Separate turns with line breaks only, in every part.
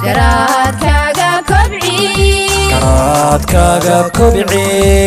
garaadkaaga kobci
garaadkaaga kobci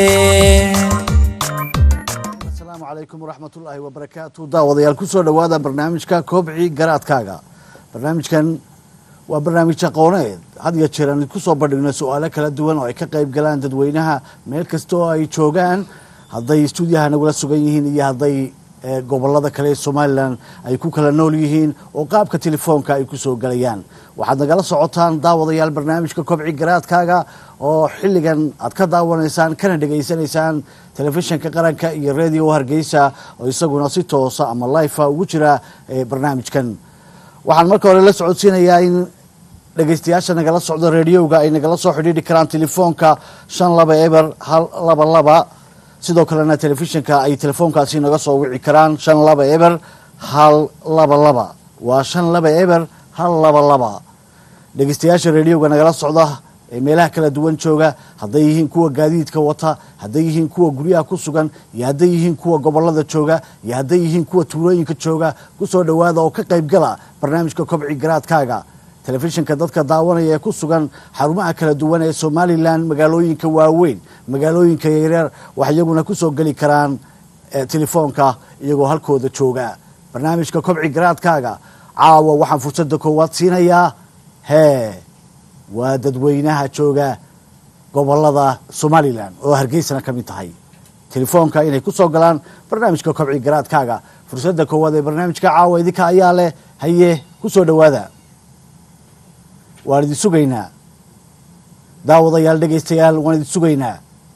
asalaamu calaykum waraxmatullaahi wabarakaatu daawadayaal kusoo dhowaada barnaamijka kobci garaadkaaga barnaamijkan waa barnaamij aqooneed had iyo jeer aan kusoo bandhigno su-aalo kala duwan oo ay ka qayb galaan dadweynaha meel kasta oo ay joogaan hadday stuudiyaha nagula sugan yihiin iyo hadday eh, gobolada kale ee somalilan ay ku kala nool yihiin oo qaabka telefoonka ay kusoo gelayaan waxaad nagala socotaan daawadayaal barnaamijka kobci garaadkaaga oo xilligan aad ka daawanaysaan kana dhegaysanaysaan telefishinka qaranka iyo radio hargeysa oo isaguna si toosa ama lifa ugu jira eh, barnaamijkan waxaan marka hore la socodsiinayaa in dhegeystayaasha nagala socda rediyoga ay nagala soo xidhiidhi karaan telefoonka shan laba eber hal laba laba sidoo kalena telefishinka ay telefoonkaasi naga soo wici karaan shan laba eber hal laba laba waa shan laba eber hal laba laba dhegeystayaasha rediyoga nagala socda ee meelaha kala duwan jooga hadday yihiin kuwa gaadiidka wata hadday yihiin kuwa guryaha ku sugan iyo hadday yihiin kuwa gobolada jooga iyo hadday yihiin kuwa tuulooyinka jooga kusoo dhowaada oo ka qaybgala barnaamijka kobci garaadkaaga telefishinka dadka daawanaya ee ku sugan xarumaha kala duwan ee somalilan magaalooyinka waaweyn magaalooyinka yaryar wax iyaguna kusoo geli karaan eh, telefoonka iyagoo halkooda jooga barnaamijka kobci garaadkaaga caawa waxaan fursada koowaad siinayaa hee waa dadweynaha jooga gobolada somalilan oo hargeysana ka mid tahay telefoonka inay ku soo galaan barnaamijka kobci garaadkaaga fursadda koowaad ee barnaamijka caawa idinka ayaa leh haye ku soo dhowaada waan idin sugaynaa daawadayaal dhegaystayaal waan idin sugaynaa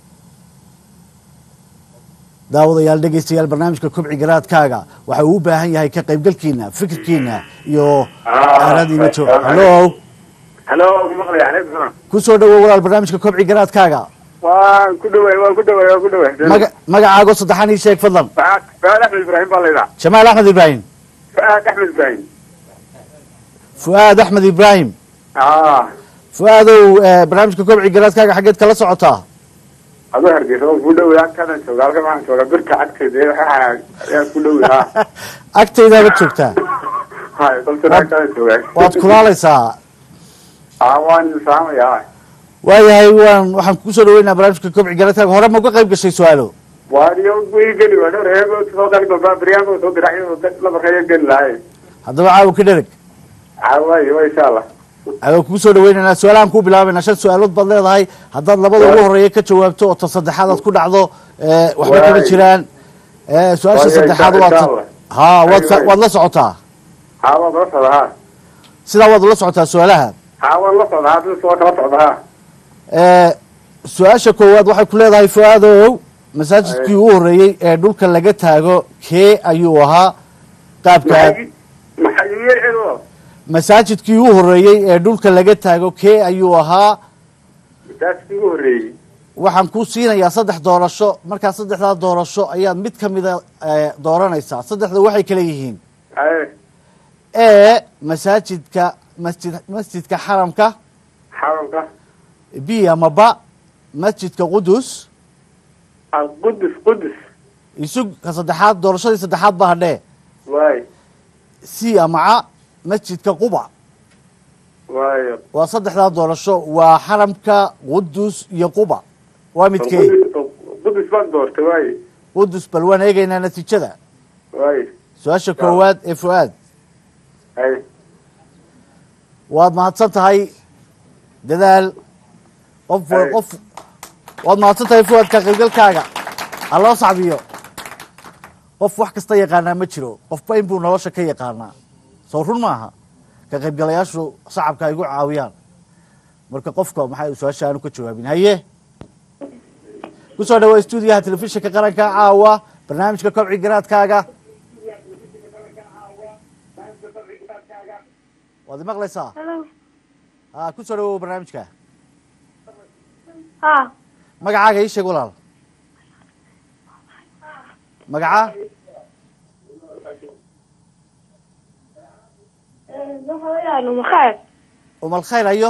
daawadayaal dhegaystayaal barnaamijka kobci garaadkaaga waxa uu u baahan yahay ka qaybgalkiina fikirkiina iyo aaradiina jo hallo
halo maqlaya calaykum salaam
ku soo dhowow walaal barnaamijka kobci garaadkaaga
waan ku dhaway waan ku dhaway waan ku dhaway
maga magacaago saddexan ii sheeg fadlan
faad faad axmed ibraahim baa laydhaa
jamaal axmed ibraahim
faad axmed ibraahim
fu'aad axmed ibraahim
aa
fu'aadow eh, barnaamijka kobci garaadkaaga xaggeed kala socotaa
adoo hargeysa waan ku dhaway agtadan jooga halka maxaan jooga birta cagteeda ayaan ku dhaway ha
agtaydaaba joogtaa
hay balsana agtadan jooga
waad kulaalaysaa
aa waan saamaya
waayahay waan waxaan kugu soo dhaweynaa barnaamijka kobci garaadkaaga hore ma uga qayb gashay su-aalo
waaniyo wii geli waa dhowr heego soo gali baba baryaanka soo diracyo labarkaya geli lahay
haddaba caawa ka dhereg
caawayo wa insha allah
adoo kugu soo dhaweynaynaa su-aalahan kuu bilaabayna shan su-aalood baad leedahay haddaad labada ugu horeeya ka jawaabto oo ta saddexaad aad ku dhacdo eh, waxba kama
Waay.
jiraan Eh, su-aasha
Waay,
saddexaad
insha-
waa
insha
ta-
Allah.
ha waad sa-
Waay, waay.
waad la socotaa
ha waan la socda ha
sidaa waad ula socotaa su-aalaha
ha waan la socda ha dad soo kala socda ha
Eh, su-aasha koowaad waxay ku leedahay fu-aadow masaajidkii ugu horreeyey ee dhulka laga taago kee ayuu ahaa qaabka
maxay maxay yeeceedo
masaajidkii ugu horreeyey ee dhulka laga taago kee ayuu ahaa
masaajidkii ugu horreeyey
waxaan ku siinayaa saddex doorasho markaa saddexdaa doorasho ayaad mid ka mida eh, dooranaysaa saddexda waxay kala yihiin
haye
e masaajidka masjid masjidka xaramka
xaramka
b ama ba masjidka qudus
qudus qudus
isug ka saddexaad doorashadii saddexaad ba hadhee
waay
c ama ca masjidka quba
waayo
waa saddexdaa doorasho waa xaramka qudus iyo quba waa midkee
qudus qudus baan doortay waay
qudus bal waan eegaynaa natiijada
waay
su-aasha koowaad ee fu-aad
haye
waad mahadsan tahay dadaal qof
Ay.
qof waad mahadsan tahay fuaad ka qaybgalkaaga ha loo sacbiyo qof wax kasta yaqaanaa ma jiro qofba inbuu nolosha ka yaqaanaa soo run maaha ka qaybgalayaashu sacabka ay gu caawiyaan marka qofka maxay su-aasha aanu ka jawaabin haye kusoo dhawaa stuudiyaha telefishinka qaranka caawa barnaamijka kobci garaadkaaga waad imaqlaysaa
Hello.
ha kusoo dhawow barnaamijka
Ha.
magacaaga ii sheeg walaal magaca
Waxa weeyaan makhaayad.
umal khayr ayo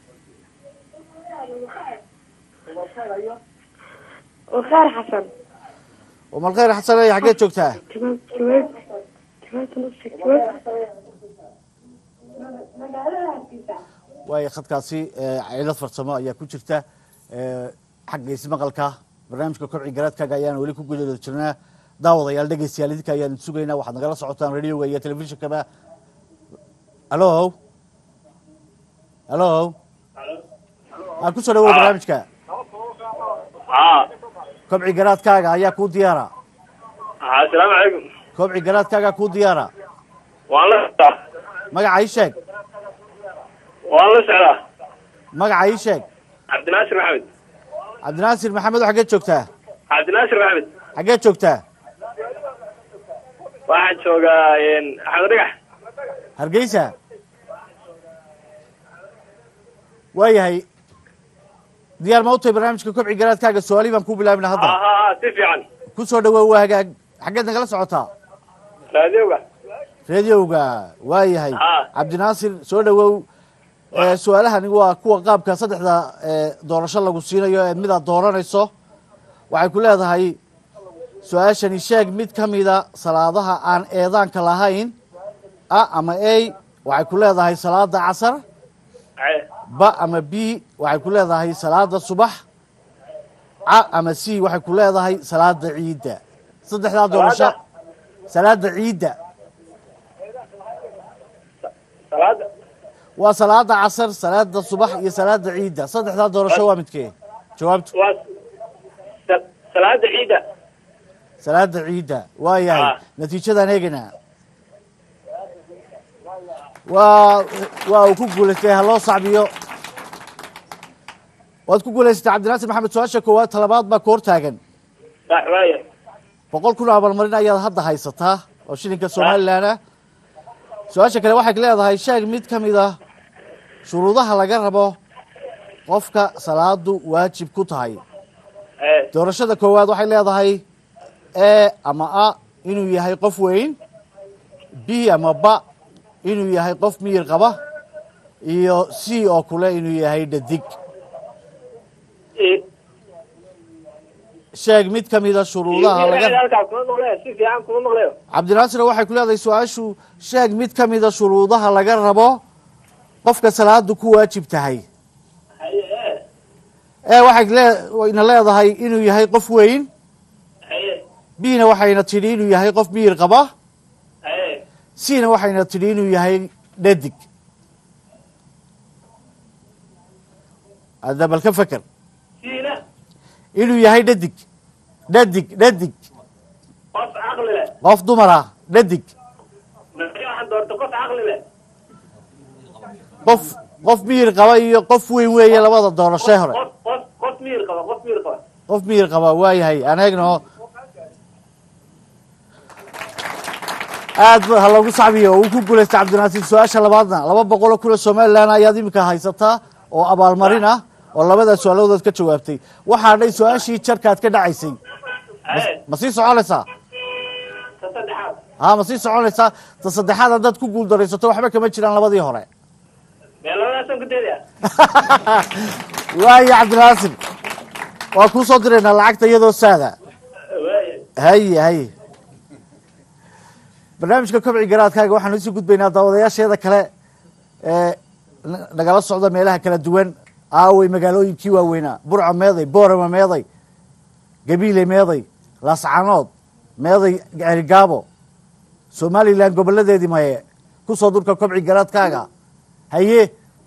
Wakhaar Xasan.
umal khayr xasan ay xaggeed joogtaa
Jawaab jawaab. Jawaab nafsi jawaab.
waayo khadkaasi eh, cilad farsamo ayaa ku jirta eh, xagga ismaqalka barnaamijka kobci garaadkaaga ayaan weli ku guda jirnaa daawadayaal dhegeystayaal idinka ayaan sugaynaa waxaad nagala socotaan radioga iyo telefishinkaba hallo hallo aa kusoo dhawow barnaamijka
haa
kobci garaadkaaga ayaa kuu diyaara
haa asalaamu calaykum
kobci garaadkaaga kuu diyaara
waan la socdaa
magaca ii sheeg
waan la socdaa
magaca ii sheeg
cabdinaasir maxamed
cabdinaasir maxamed xaggee joogtaa
cabdinaasir maxamed
xaggee joogtaa
waxaan joogaa axmed dhagax
hargeysa waayahay diyaar ma u tahay barnaamijka kobci garaadkaaga su-aalihi baan ku bilaabina
haa
hadda
haa haa si fiican
ku soo dhawow waa hagaag xaggeed nagala socotaa
raadioga
rediowga waayahay
Ah.
cabdinaasir soo dhawow Eh, su-aalahani waa kuwa qaabka saddexda eh, doorasho lagu siinayo ee midaad dooranayso waxay ku leedahay su-aashani sheeg mid ka mida salaadaha aan eedaanka lahayn a ama a waxay ku leedahay salaada casar
Aye.
ba ama b waxay ku leedahay salaada subax ca ama c waxay ku leedahay salaada ciidda saddexdaa doorasho salaada ciidda
salaada
waa salaada casar salaada subax iyo salaada ciidda saddexdaa doorasho waa midkee jawaabtu
waa sa- salaada ciida
salaada ciidda waa yahay
Ah.
natiijadaan eegaynaa waa waa uu ku guulaystay ha loo sacbiyo waad ku guulaysatay cabdinaasir maxamed su-aasha koowaad talabaad baa koor taagan
sax waaya
boqol kun oo abaalmarin ayaad hadda haysataa oo shilinka somalilan ah su-aasha kale waxay leedahay sheeg mid ka mid ah shuruudaha laga rabo qofka salaadu waajib ku tahay
Aye.
doorashada koowaad waxay leedahay e ama a inuu yahay qof weyn b ama ba inuu yahay qof miyir qaba iyo c oo kule inuu yahay dhadig
I-
sheeg mid ka mida shuruudaha laga
halkaa kuma maqleyo si fiican kuma maqleyo
cabdinaasir waxay ku leedahay su-aashu sheeg mid ka mida shuruudaha laga rabo qofka salaadu ku waajib tahay
Haye, ee.
ee waxay lee- wayna leedahay inuu yahay qof weyn
Haye,
bna waxayna tidhi inuu yahay qof miyir qaba
haye.
cna waxayna tidhi inuu yahay dhadig hadda bal ka feker
siina
inuu yahay dhadig dhadig dhadig
qof caqli leh
qof dumar ah dhadig
markii waxaan doorta qof caqli leh
qof qof miyir qaba iyo qof weyn weeye labada doorashee hore
qof qof qof miyir qaba qof miyir qaba
qof miyir qaba waayahay aan eegno aad ba ha loogu sacbiyo uu ku guulaystay cabdinaasiir su-aasha labaadna laba boqoloo kun oo somalilan ayaad iminka haysataa oo abaalmarin ah oo labada su-aaloodood ka jawaabtay waxaa dhay su-aashii jarkaad ka dhacaysay
Haye,
ma sii soconaysaa
ta saddexaad
ha ma sii soconaysaa ta saddexaad haddaad ku guuldaraysato waxba kama jiraan labadii hore
mee labadaasan ku deedaya
waayo cabdinaasir waa kuu soo diraynaa lacagta iyadoo saada
waaya
haye haye barnaamijka kobci garaadkaaga waxaanu isii gudbaynaa daawadayaasheeda kale ee na- nagala socda meelaha kala duwan aawey magaalooyinkii waaweynaa burco meeday boorama meeday gabiile meeday laascanood meeday cerigaabo somalilan goboladeedii maye kusoo durka kobci garaadkaaga haye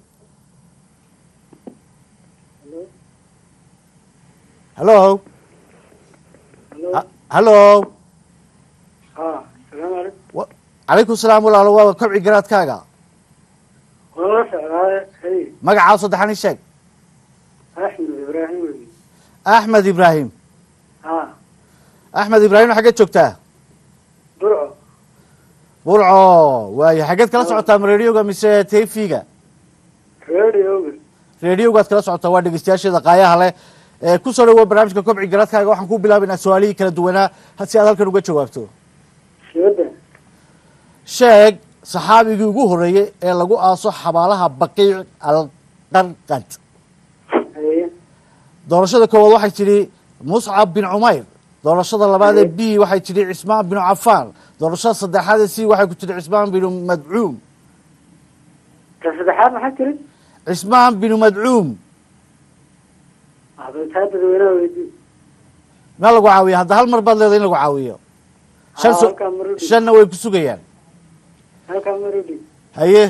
hallo Ha- hallo
haa salaamu calaykum
Wa- calaykum salaam walaalo waa kobci garaadkaaga
waan la socdaa hay
magacaa saddexan ii sheeg
axmed ibraahim wey
axmed ibraahim
haa
axmed ibraahim xaggee joogtaa
burco
burco waayo xaggeed kala socotaa ma radioga mise tfiga
radioga
radiogaad kala socotaa waa dhegeystayaasheeda qaayaha leh ee ku soo dhawow barnaamijka kobci garaadkaaga waxaan ku bilaabaynaa su-aalihii kala duwanaa ha- si aad halkan uga jawaabto
shooda
sheeg saxaabigii ugu horreeyey ee lagu aaso xabaalaha baqiic alqarqad
haye
doorashada koowaad waxay tidhi muscab bin cumayr doorashada labaadee b waxay tidhi cismaan binu cafaan doorashada saddexaadee c waxay ku tidhi cismaan binu madcuum
ka saddexaad maxaa tiri
cismaan binu madcuum
taa dadweynaha weydii
ma lagu caawiya hadda hal mar baad leedahay in lagu caawiyo shan
Ah,
su-
halkaa marudi
shanna way ku sugayaan
halkaa marudi
haye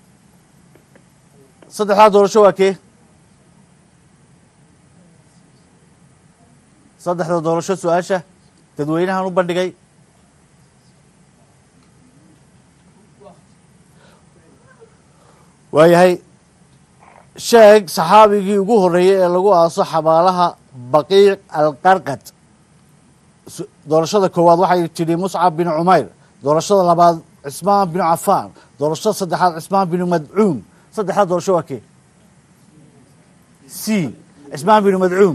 saddexdaa doorasho waa kee saddexda doorasho su-aasha dadweynahan u bandhigay waayahay sheeg saxaabigii ugu horreeyey ee lagu aaso xabaalaha baqiic alqarqad su- doorashada koowaad waxay tidhi muscab bin cumayr doorashada labaad cismaan binu cafaan doorashada saddexaad cismaan binu madcuum saddexdaa doorasho waa kee c cismaan binu madcuum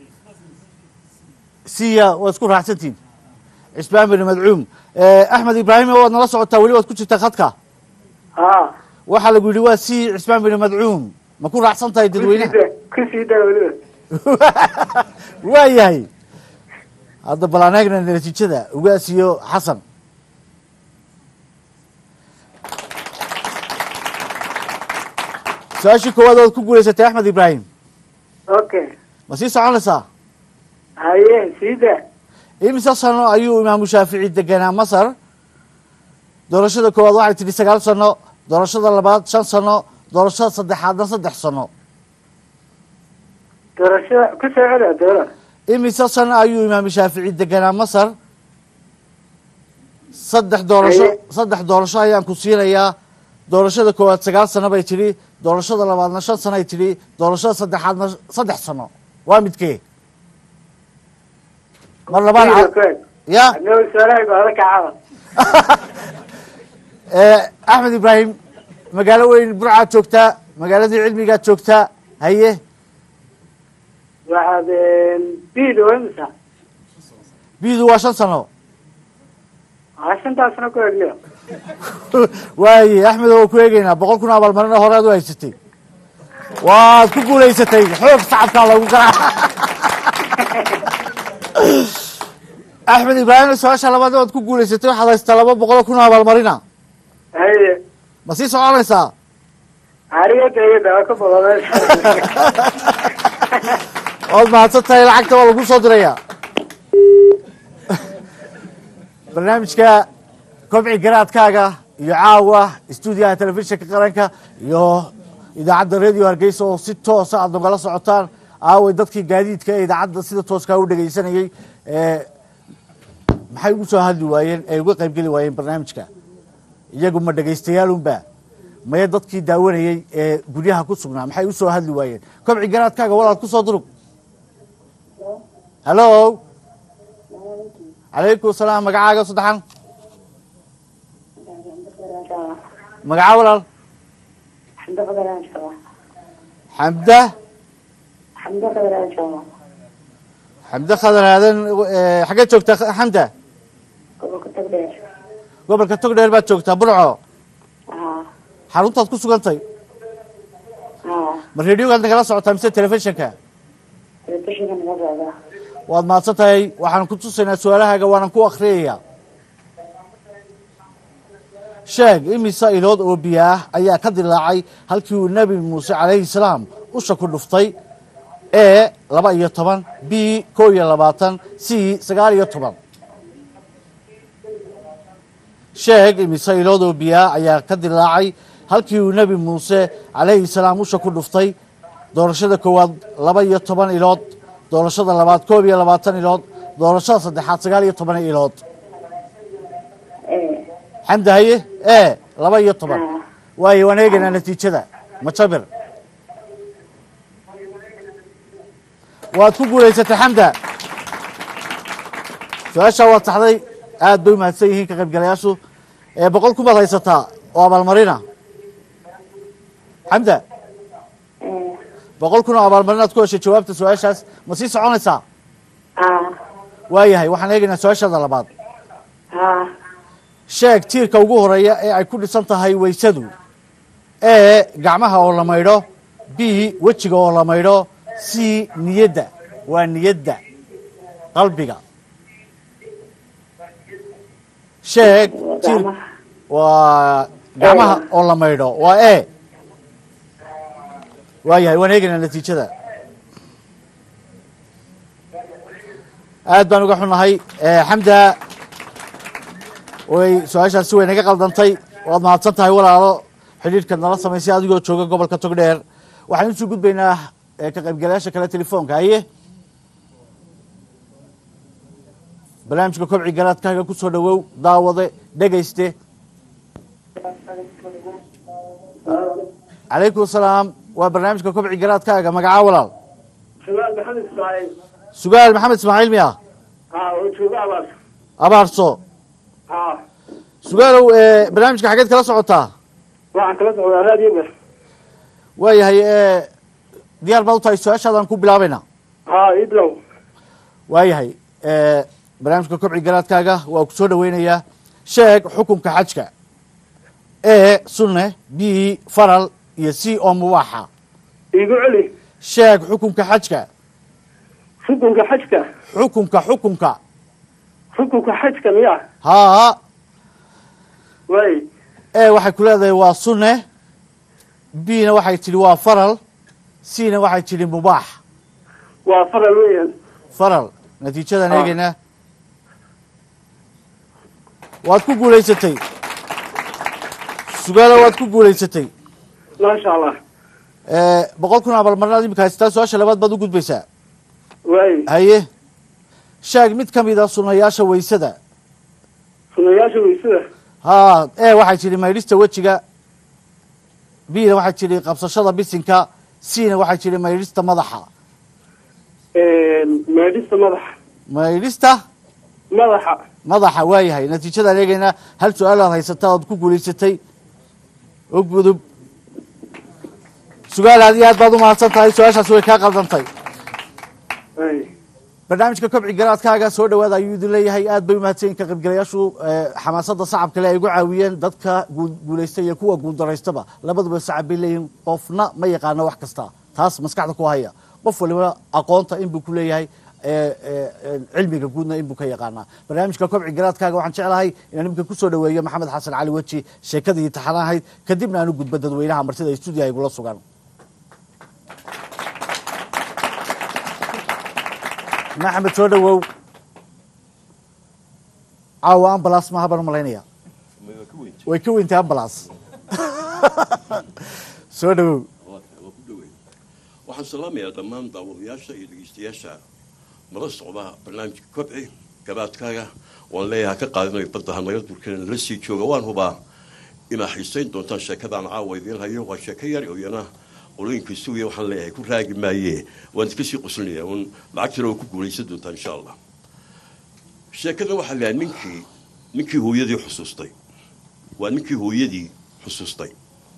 siya waa isku raacsantiin cismaan binu madcuum axmed ibraahim waad nala socotaa weli waad ku jirtaa khadka
haa
waxaa lagu yidhi waa c cismaan binu madcuum ma ku raacsan tahay dadweynaha
ku sii daa weliba
waa yahay hadda bal aan eegna natiijada ugaas iyo xasan su-aashii koowaad ood ku guulaysatay axmed ibraahim
okay
ma sii soconaysaa
haye sii daa
imise sano ayuu imaamu shaafici deganaa masar doorashada koowaad waxay tidhi sagaal sano doorashada labaad shan sano doorashada saddexaadna saddex sano
doorashada ku soo celi doola
imise sano ayuu imaamu shaafici deganaa masar saddex doorasho
Haye.
saddex doorasho ayaan ku siinayaa doorashada koowaad sagaal sano bay tidhi doorashada labaadna shan sano ay tidhi doorashada saddexaadna saddex sano waa midkee mar labaan ca- ya
adnoo su-aalahay baada kacaba
Eh, axmed ibraahim magaalo weyn burcaad joogtaa magaaladii cilmigaad joogtaa haye
waxaad biid wamisa
biidu waa shan sano
aa shantaasna ku egliyo
waaye axmed oo ku eegeynaa boqol kun abaalmarina horead u haysatay waad ku guulaysatay xoog sacabkaa lagu garaac axmed ibraahim su-aasha labaad waad ku guulaysatay waxaad haystaa laba boqol kun abaalmarina
haye
ma sii soconaysaa
ariga deegada waa ka boqoday
waad mahadsan tahay lacagta waa lagu soo dirayaa barnaamijka kobci garaadkaaga iyo caawa stuudiyaha telefishinka qaranka iyo idaacadda radio hargeysa oo si toosa aad nagala socotaan aaway dadkii gaadiidka ee idaacadda sida tooskaa u dhegeysanayey ee maxay ugu soo hadli waayeen ee uga qaybgeli waayeen barnaamijka iyagu ma dhegaystayaalunba maye dadkii daawanayey ee guryaha ku sugnaa maxay u soo hadli waayeen kobci garaadkaaga walaad ku soo durug hallo calaykum salaam magacaaga saddexan magaca walaal
xamdo qadaraan jooga
xamda
xamdo qadaraan jooga
xamda khadar aadan eh, xaggee joogtaa xamda
gobolka tagdheer
gobolka togdheer baad joogtaa burco
haa
xaruntaad ku sugantay
haa
ma radiogaad nagala socotaa mise telefishinka
telefishinka naga socda
waad mahadsan tahay waxaan ku tusaynaa su-aalahaaga waanan ku akriyayaa sheeg imise ilood oo biyo ah ayaa ka dilaacay halkii uu nebi muuse calayhi salaam usha ku dhuftay e laba iyo toban b kow iyo labaatan c sagaal iyo toban sheeg imise ilood oo biyo ah ayaa ka dilaacay halkii uu nebi muuse calayhi salaam usha ku dhuftay doorashada koowaad laba iyo toban ilood doorashada labaad koob iyo labaatan ilood doorashada saddexaad sagaal iyo toban ilood
ee
xamdi haye e laba iyo toban waayo waan eegaynaa natiijada majabir waad ku guulaysatay xamda su-aashaa waad saxday aad bay u mahadsan yihiin ka qaybgalayaashu ee boqol kumaad haysataa oo abaalmarina xamda
ee
boqol kun oo abaalmarinaad ku heshay jawaabta su-aashaas ma sii soconaysaa
haa
waayahay waxaan eegaynaa su-aashaada labaad
haa
sheeg tiirka ugu horeeya ee ay ku dhisan tahay weysadu e gacmaha oo la maydho b wejiga oo la maydho c niyadda waa niyadda qalbiga sheeg tiir
gacmaha
waa gacmaha oo la maydho waa e waayahay waan eegaynaa natiijada aad baan uga xunnahay xamda way su-aashaas si weyn naga qaldantay waad mahadsan tahay walaalo xidhiidhkaad nala samaysay adigoo jooga gobolka togdheer waxaan usoo gudbaynaa eh, ka qaybgalayaasha kale telefoonka haye barnaamijka kobci garaadkaaga ku soo dhowow daawade dhegayste calaykum asalaam waa barnaamijka kobci garaadkaaga magacaa walaal
sugaal maxamed ismaaciil
sugaal maxamed ismaaciil miya
ha oo jooga abaas
abaarso
ha
sugaalow eh, barnaamijka xageed kala socotaa
waxaan kala socdaa raadiyoga
waayahay eh, diyaar baad u tahay su-aashaadaan ku bilaabayna
ha iblow
waayahay eh, barnaamijka kobci garaadkaaga waa ku soo dhaweynayaa sheeg xukunka xajka e sunne b faral iyo c oo mubaaxa
iigu celi
sheeg xukunka xajka
xukunka xajka
xukunka xukunka
xukunka xajka miya
haa
way
e waxay ku leedahay waa sunne b na waxay tidhi waa faral c na waxay tidhi mubaax
waa faral weeyaan
faral natiijadan
Ah.
eegaynaa waad ku guulaysatay sugaalo waad ku guulaysatay
maasha allah
Eh, boqol kun abaalmarinaad imika haystaa su-aasha labaad baad u gudbaysaa
way
haye sheeg mid ka mid a sunayaasha weysada
sunayaasha weysada
haa e waxay tidhi maydhista wejiga b na waxay tidhi qabsashada bisinka c na waxay tidhi maydhista madaxa
meedhista madaxa
maydhista
madaxa
madaxa waayahay natiijadaan eegaynaa hal su-aalaad haysataa ood ku guulaysatay oo gudub sugaal aad iyo aad baad u mahadsan tahay su-aashaas way kaa qaldantay
way
barnaamijka kobci garaadkaaga soo dhawaada ayuu idin leeyahay aad bay umahadsanyiin ka qaybgalayaashu eh, xamaasada sacabkale ay ugu caawiyeen dadka guul- guulaysta iyo kuwa guuldaraystaba labaduba sacab bay leeyihiin qofna ma yaqaano wax kasta taas maskaxda ku haya qof waliba aqoonta inbuu ku leeyahay eh, eh, eh, cilmiga guudna inbuu ka yaqaanaa barnaamijka kobci garaadkaaga waxaan jeclahay inaan imika kusoo dhaweeyo maxamed xasan cali weji sheekadii taxan ahayd kadibna aan u gudbo dadweynaha martida ay stuudiyaha igula sugan maxamed soo dhawow caawa ambalas maaha baan umalaynaya way ka weyntay ambalas soo dhawow
waxaan salaamayaa dhammaan daawadayaasha iyo dhegeystayaasha nala socda barnaamijka kobci gabaadkaaga waan leeyahay ka qaadinayo badda hanaga durkana nala sii jooga waan hubaa inaa xiisayn doontaan sheekadaan caawa idiin hayo waa sheeko yar oo iyana qolooyinka sugiya waxaan leeyahay ku raagi maaye waan iska sii qoslinayaa un lacagtana waa ku guulaysan doontaa insha allah sheekadan waxaa leeyahay ninkii ninkii hooyadii xusuustay waa ninkii hooyadii xusuustay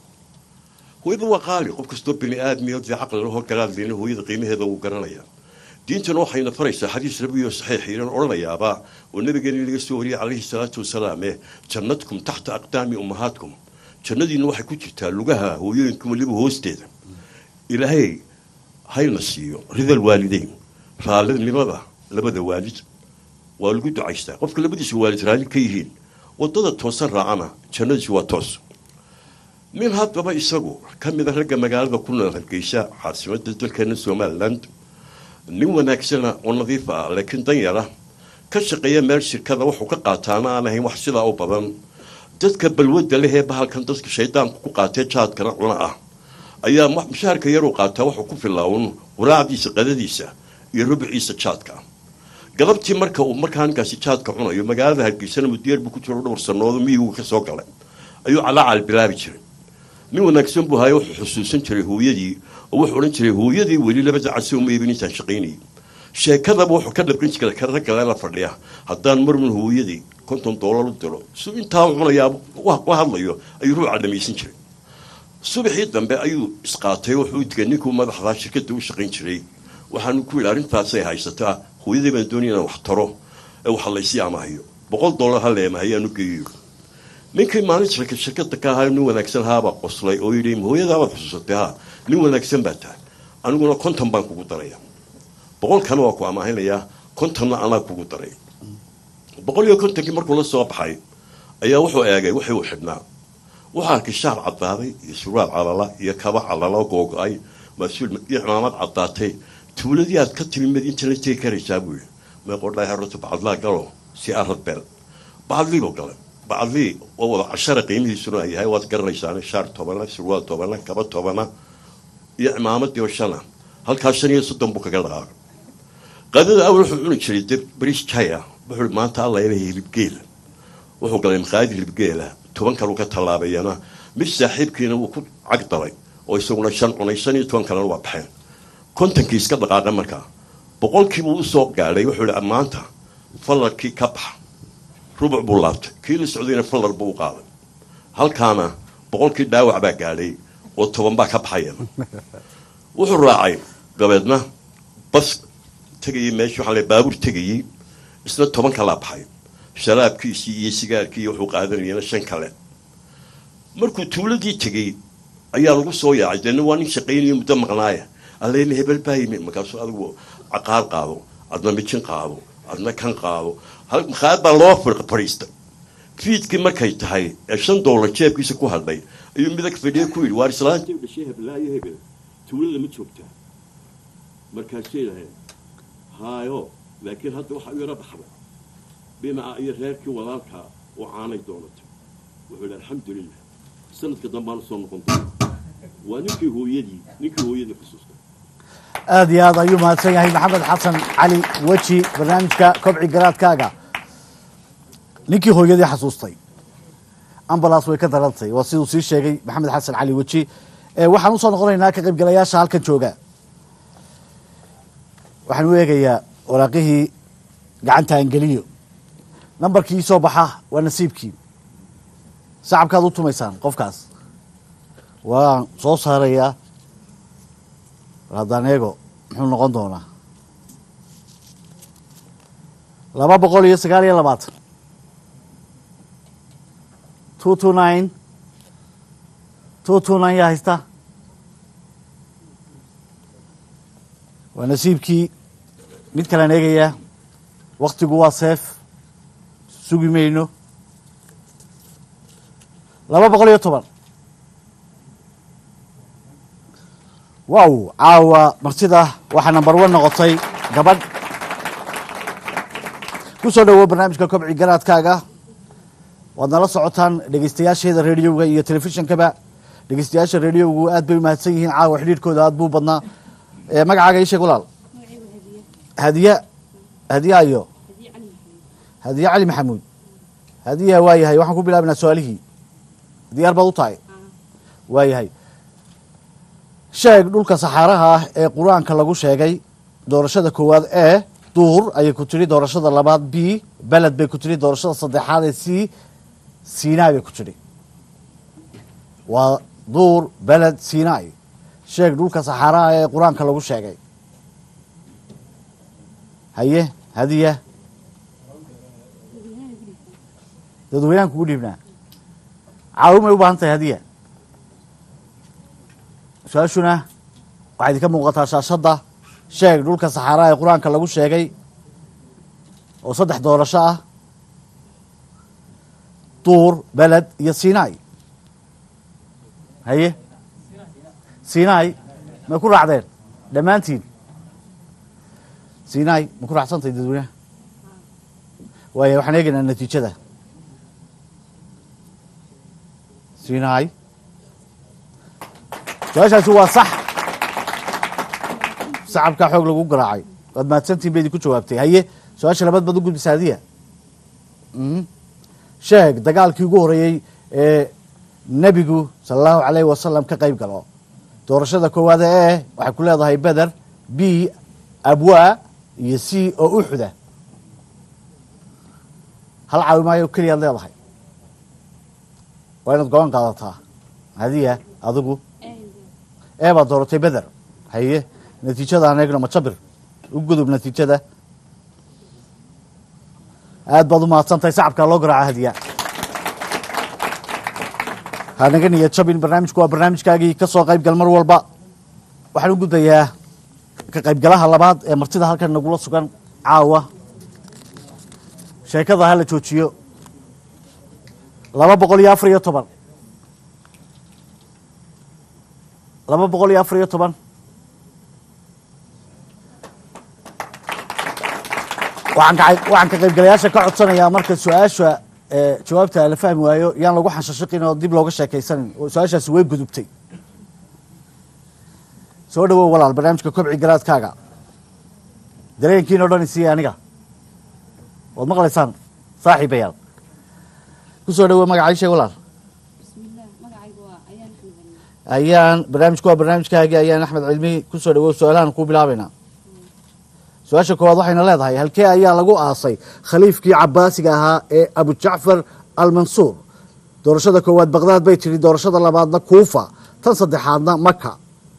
hooyada waa qaali qof kastoo bini aadmiyo dee caqli lahoo garaadleyna hooyada qiimaheeda wuu garanaya diintana waxayna faraysaa xadiis nabiyo saxiix iran odhanayaaba oo nabigeena laga soo wariyay calayhi salaatu wasalaam eh jannadkum taxta aqdaami ummahaadkum jannadiina waxay ku jirtaa lugaha hooyooyinka weliba hoosteeda ilaahay hayna siiyo ridal waalideyn raallinimada labada waalid waa lagu ducaystaa qofka labadiisa waalid raalli ka yihiin wadada toosan raacana jannadiisu waa toos nin haddaba isagu ka mid a ragga magaalada ku nool hargeysa caasimadda dalkeena somaliland nin wanaagsana oo nadiif ah laakiin danyara ka shaqeeya meel shirkada wuxuu ka qaataana aan ahayn wax sidaa u badan dadka balwadda leh ee bahalkan dadka shaydaanku ku qaatee jaadkana cuna ah ayaa ma- mushaharka yaruu qaataa wuxuu ku filaawn quraacdiisa qadadiisa iyo rubciisa jaadka galabtii marka uu markaa ninkaasi jaadka cunayo magaalada hargeysana mudiyeer buu ku jiro dhowr sanoodo miyigu ka soo galay ayuu calaacal bilaabi jiray nin wanaagsan buu hayo wuxuu xusuusan jiray hooyadii oo wuxuu odhan jiray hooyadii weli labada casi uma iibin intaan shaqaynayay sheekadaba wuxuu ka dhabqin jiray ka ragga la fadhiya haddaan marmun hooyadii konton doolar u diro si intaa uu cunayaa wa- u hadlayo ayuu ruuca dhamaysan jiray subaxii dambe ayuu isqaatay wuxuu digay ninkuu madaxdaa shirkadda u shaqayn jiray waxaanu ku yidhi arrintaasay haysataa hooyadii baan doonaya inaan wax taro ee waxa laysii amahayo boqol doolar ha leemahayaanu geeyo ninkii maalin shirka shirkada ka ahaa nin wanaagsan haabaa qoslay oo yidhi hooyadaabaad xusuusatay ha nin wanaagsan baa tahay aniguna konton baan kugu daraya boqolkana waa ku amaahinayaa kontonna anaa kugu daray boqol iyo kontonkii markuu la soo baxay ayaa wuxuu eegay wixii uu xidhnaa wuxuu arkay shaar caddaaday iyo surwaal calala iyo kaba calala googo-ay mas-uul iyo cimaamad caddaatay tuuladii aad ka timi mid inta la tegi karaysaa buu yidhi meeqodhaa horta bacadlaa galo si arad beel bacadlii buu galay bacadlii oo wada cashara qiimihiisuna ay yahay waad garanaysaan shaar tobana surwaal tobana kaba tobana iyo cimaamadii oo shana halkaa shan iyo soddon buu kaga dhaqaaqay qadada awal wuxuu cuni jiray dib bariis jaya wuxuu maanta alla inay hilibgeela wuxuu galay maqaayad hilibgeela toban kaluu ka tallaabayana mid saaxiibkiina wuu ku cag dalay oo isaguna shan cunay shan iyo toban kalena waa baxeen kontonkii iska dhaqaaqa markaa boqolkiibuu usoo gaadhay wuxuu ihi maanta fallarkii ka baxa rubuc buu laabtay kii la socdayna fallar buu u qaaday halkaana boqolkii dhaawac baa gaadhay oo toban baa ka baxayana wuxuu raacay dabeedna bas tegayay meesha waxaa la baabuur tegayey isna toban kalaa baxay sharaabkiisii iyo sigaarkii iyo wuxuu qaadanayana shan kale markuu tuuladii tegey ayaa lagu soo yaacay deena waa nin shaqaynayo muddo maqnaaya alleena hebel baa yimi markaasuu adigu caqaar qaado adna mijin qaado adna kan qaado makhaayad baa loo fadhiistay fiidkii markay tahay ee shan doolar jeebkiisa ku hadhay ayuu midag fadhiye ku yidhi waar islaanta dhashay heblaayo hebel tuulada ma joogtaa markaasay lahayd haayo laakiin hadda waxaa u yaro baxday binaca iyo reerkii walaalkaa oo caanay doonatay wuxuu yidhi alxamdulilah sanadka dambaana soo noqon doona waa ninkii hooyadii ninkii hooyadii xusuusta
aad iyo aad ayuu mahadsan yahay maxamed xasan cali weji barnaamijka kobci garaadkaaga ninkii hooyadii xasuustay ambulance way ka darantay waa siduu sii sheegay maxamed xasan cali weji ee waxaan usoo noqonaynaa ka qaybgalayaasha halkan jooga waxaan u eegayaa waraaqihii gacanta angeliyo nambarkii soo baxa waa nasiibkii sacabkaad u tumaysaan qofkaas waan soo saarayaa haddaan eego muxuu noqon doonaa laba boqol iyo sagaal iyo labaatan two two nine two two nine yaa haysta waa nasiibkii mid kalean eegayaa waktigu waa seef sugi mayno laba boqol iyo toban wow caawa martida waxaa number one noqotay gabadh ku soo dhowow barnaamijka kobci garaadkaaga waad nala socotaan dhegeystayaasheeda rediyoga iyo telefishonkaba dhegeystayaasha rediyogu aad bay umahadsan yihiin caawa xidhiirkooda aad buu badnaa magacaaga ii sheeg walaal hadiya hadiya ayo hadiya cali maxamuud hadiya waa yahay waxaan ku bilaabinaa su-aalihii diyaar baad u tahay waa yahay sheeg dhulka saxaaraha ah ee qur-aanka lagu sheegay doorashada koowaad e duur ayay ku tidhi doorashada labaad b beled bay ku tidhi doorashada saddexaad ee c sinai bay ku tidhi waa duur beled sinai sheeg dhulka saxaaraha ee qur-aanka lagu sheegay haye hadiya dadweynahan kugu dhiibnaa caawimay u baahan tahay hadiya su-aashuna waxaa idinka muuqataa shaashadda sheeg dhulka saxaaraha ee qur-aanka lagu sheegay oo saddex doorasho ah duur beled iyo sinai haye sinai may ku raacdeen dhammaantiin sinai ma ku raacsantahay dadweynaha waaya waxaan eegaynaa natiijada sinai su-aashaasi waa sax sacabkaa xoog lagu garaacay waad mahadsantiin ba idinku jawaabtay haye su-aasha labaad baad u gudbisa hadiya sheeg dagaalkii ugu horeeyey ee nebigu sala allahu alayhi wasalam ka qayb galo doorashada koowaad ee waxay ku leedahay beder b abwaa iyo c oo uxuda hal caawimaayo keliyaad leedahay waa inaad go-aan qaadataa hadiya adigu ee baad dooratay beder haye natiijada aan eegno majabir u gudub natiijada aad baad u mahadsantahay sacabkaa loo garaaca hadiya hanaga niyad jabin barnaamijku waa barnaamijkaagii ka soo qayb gal mar walba waxaan u gudbayaa ka qaybgalaha labaad ee martida halkan nagula sugan caawa sheekada ha la joojiyo laba boqol iyo afar iyo toban laba boqol iyo afar iyo toban waxaan ka waxaan ka qaybgalayaasha ka codsanayaa marka su-aasha ee, jawaabta la fahmi waayo yaan lagu xanshashiqin oo dib looga sheekaysanin oo su-aashaasi way gudubtay soo dhawow walaal barnaamijka kobci garaadkaaga dareenkiin oo dhan isiiya aniga waad maqlaysaan saaxiibayaal ku soo dhawow magacay sheeg walaal
bismillaah magacaygu waa ayaan xamdan
ayaan barnaamijku waa barnaamijkaagii ayaan axmed cilmi ku soo dhawow su-aalahan ku bilaabaynaa su-aasha koowaad waxayna leedahay halkee ayaa lagu aasay khaliifkii cabaasiga ahaa ee abu jacfar almansuur doorashada koowaad baqdaad bay tidhi doorashada labaadna kuufa tan saddexaadna maka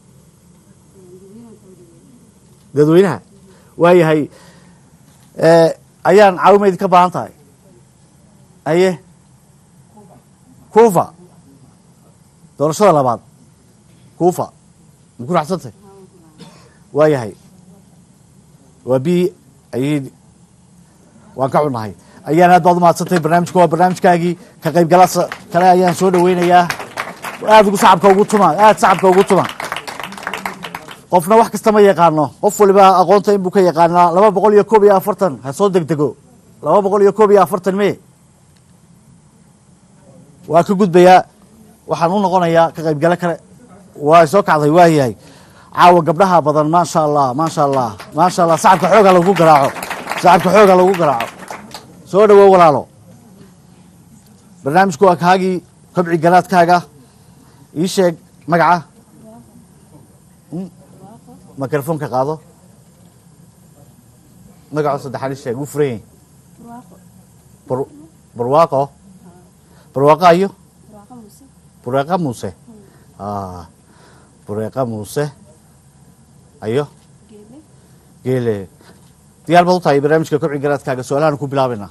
dadweynaha waayahay Eh, ayaan caawimayd ka baahan tahay aye kuufa doorashada labaad kuufa ma ku raacsantay waayahay waa b ayay waan ka xunahay ayaan aad baad umahadsantay barnaamijka waa barnaamijkaagii ka qaybgalaasa kale ayaan soo dhaweynayaa aad ugu sacabka ugu tuma aad sacabka ugu tuma qofna wax kasta ma yaqaano qof waliba aqoonta inbuu ka yaqaanaa laba boqol iyo koob iyo afartan ha soo degdego laba boqol iyo koob iyo afartan me waa ka gudbayaa waxaan u noqonayaa ka qaybgale kale waa soo kacday waa yahay caawa gabdhaha badan maasha allah maasha allah maasha allah sacabka xooga lagu garaaco sacabka xooga lagu garaaco soo dhawow walaalo barnaamijku waa kaagii kobci garaadkaaga ii sheeg magaca mikrofoonka qaado magaco saddexaad ii sheeg wuu furan yahay Bar- barwaaqo barwaaqo ayo
barwaaqo muuse
bureeqa muuse Ah, bureeqa muuse ayo
geele
geele diyaar baad u tahay barnaamijka kobci garaadkaaga su-aalahan ku bilaabayna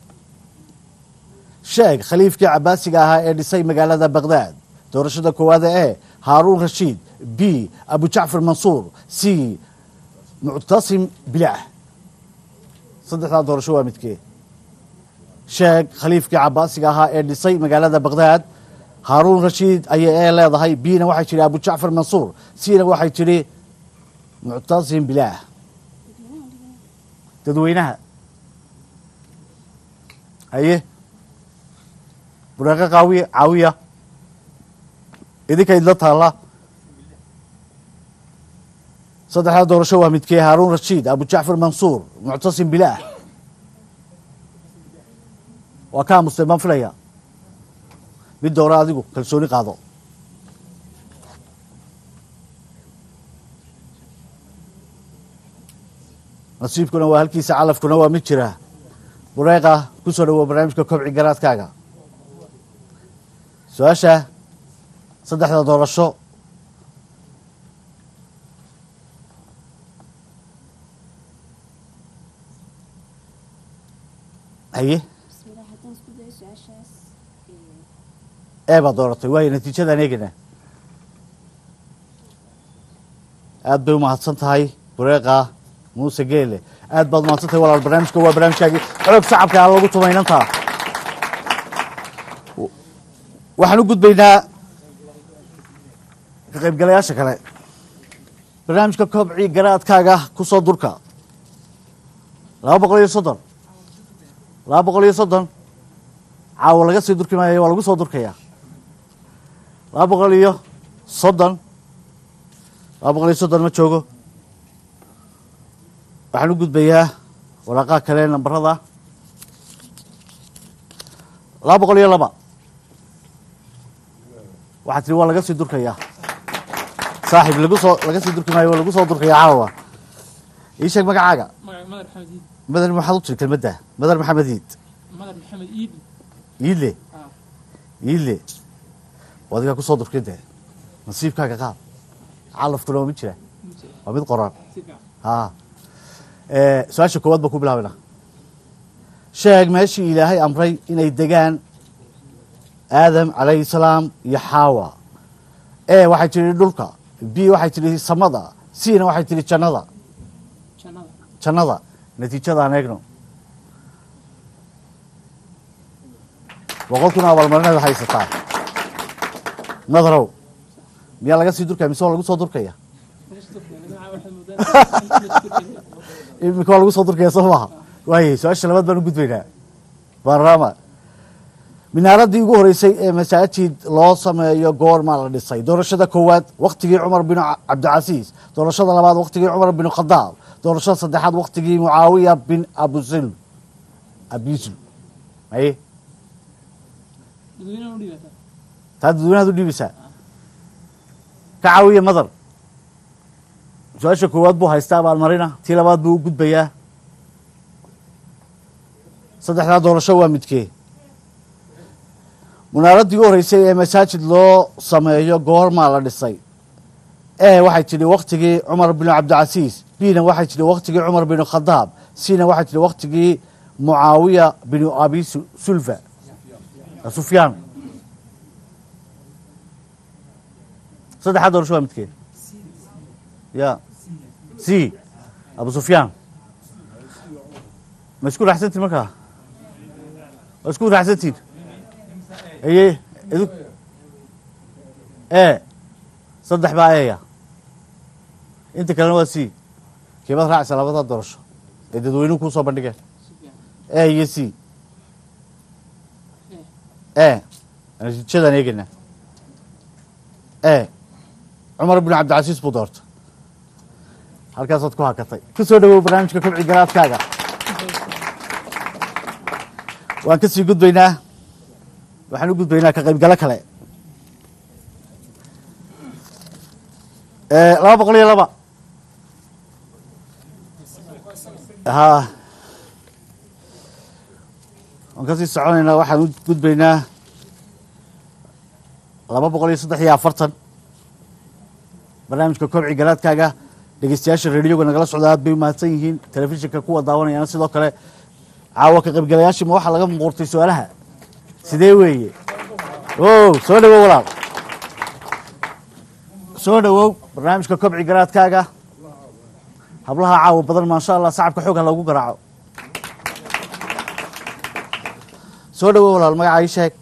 sheeg khaliifkii cabaasiga ahaa ee dhisay magaalada baqdaad doorashada koowaada ee haaruun rashiid b abu jacfar mansuur c muctasim bilaah saddexdaa doorasho waa midkee sheeg khaliifkii cabaasiga ahaa ee dhisay magaalada baqdaad haaruun rashiid ayay ee leedahay bna waxay tidhi abu jacfar mansuur cna waxay tidhi muctasim bilaah dadweynaha haye bureeqo qaawiya caawiya idinka idla taalla saddexdaa doorasho waa midkee haaruun rashiid abu jacfar mansuur muctasim bilaah waa ka aamusteen baan filaya mid doora adigu kalsooni qaado nasiibkuna waa halkiisa calafkuna waa mid jira bureeqa ku soo dhawow barnaamijka kobci garaadkaaga su-aasha saddexda doorasho haye
bismillaah haddaan isku dayo su-aashaas
ee baad dooratay waayo natiijadan eegana aad bay umahadsan tahay bureeqa muuse geele aad baad umahadsan tahay walaal barnaamijka waa barnaamijkaagii xoog shacabka aan lagu tumaynantaa waxaan u gudbaynaa ka qaybgalayaasha kale barnaamijka kobci garaadkaaga ku soo durka laba boqol iyo soddon laba boqol iyo soddon caawa laga sii durki maayo waa lagu soo durkayaa laba boqol iyo soddon laba boqol iyo soddon ma joogo waxaan u gudbayaa waraaqaha kale nambarada laba boqol iyo laba waxaa tiri waa laga sii durkayaa saaxiib lagu soo laga sii durki maayo waa lagu soo durkayaa caawa ii sheeg magacaaga
magaca madar maxamed iid
madan maxaad u tiri kelmadda madar maxamed iid
madar maxamed iid
iidle
Ah.
iidle waa adigaa kusoo durkin dee nasiibkaaga qaad calafkuna waa mid jira waa mid qoran
si fiican
ha su-aasha koowaad baan ku bilaabana sheeg meeshii ilaahay amray inay degaan aadam calayhi salaam iyo xaawa e waxay tidhi dhulka b waxay tidhi samada cna waxay tidhi jannada
jannada
jannada natiijadaan eegno boqol kun abaalmarineed haysataa nadarow miyaa laga sii durkaya mise waa lagu soo durkaya
meesha dadka magaca waxay moodaan
iminka waa lagu soo durkaya soo maaha waayay su-aasha labaad baan u gudbaynaa baarama minaaradii ugu horeysay ee masaajid loo sameeyo goormaa la dhisay doorashada koowaad waktigii cumar bin cabdicasiis doorashada labaad waktigii cumar bin khadaab doorashada saddexaad waktigii mucaawiya bin abusil abisul maye
dadweynaha u dhiibata
taa dadweynahaad u dhiibaysaa ka caawiya madar su-aasha koowaad buu haystaa abaalmarina tii labaad buu u gudbayaa saddexdaa doorasho waa midkee munaaradii u horeysay ee masaajid loo sameeyo goormaa la dhisay e waxay tidhi waktigii cumar binu cabdicasiis bna waxay tidhi waktigii cumar binu khadaab cna waxay tidhi waktigii mucaawiya binu abi Su- sulfa sufyaan saddexdaa doorasho waa midkee ya c abu sufyaan ma isku raacsantiin markaa ma isku raacsantiin aye idu e saddex baa eya inta kalena waa c kiibaad raacaysa labada doorasho ee dadweynuhu kuu soo bandhigeen e iyo c e natiijadaan eegeynaa e cumar bin cabdicasiis buu doortay halkaasaad ku hakatay ku soo dhawow barnaamijka kobci garaadkaaga waan ka sii gudbaynaa waxaan u gudbaynaa ka qaybgalo kale Eh, laba boqol iyo laba ha waan kasii soconaynaa waxaan u gudbaynaa laba boqol iyo saddex iyo afartan barnaamijka kobci garaadkaaga dhegeystayaasha radioga nagala socda aad bay u mahadsan yihiin telefishinka kuwa daawanayana sidoo kale caawa ka qaybgalayaashii ma waxaa laga muquurtay su-aalaha sidee weeye o soo dhawow walaal soo dhawow barnaamijka kobci garaadkaaga hablaha caawa badan maasha allah sacabka xoog ha loogu garaaco soo dhawow walaal magaca ii sheeg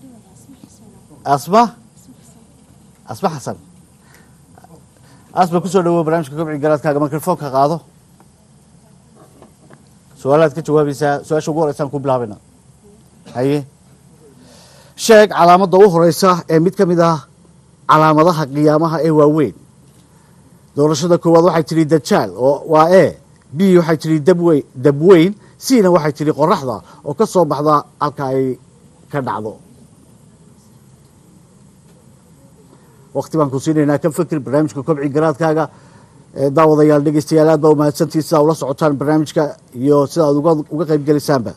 asma asma xasan asma kusoo dhawow barnaamijka kobci garaadkaaga mikrofoonka qaado su-aalaad ka jawaabaysaa su-aasha ugu horeysaan ku bilaabina haye sheeg calaamadda u horeysa ee mid ka mid ah calaamadaha qiyaamaha ee waaweyn doorashada koowaad waxay tidhi dajaal oo waa e b waxay tidhi dabweyn dabweyn cna waxay tidhi qoraxda oo ka soo baxda halka ay ka dhacdo wakti baan ku siinaynaa ka fikir barnaamijka kobci garaadkaaga ee daawadayaal dhegeystayaal aad baa umahadsantihi sidaa ula socotaan barnaamijka iyo sida aad uga uga qayb gelisaanba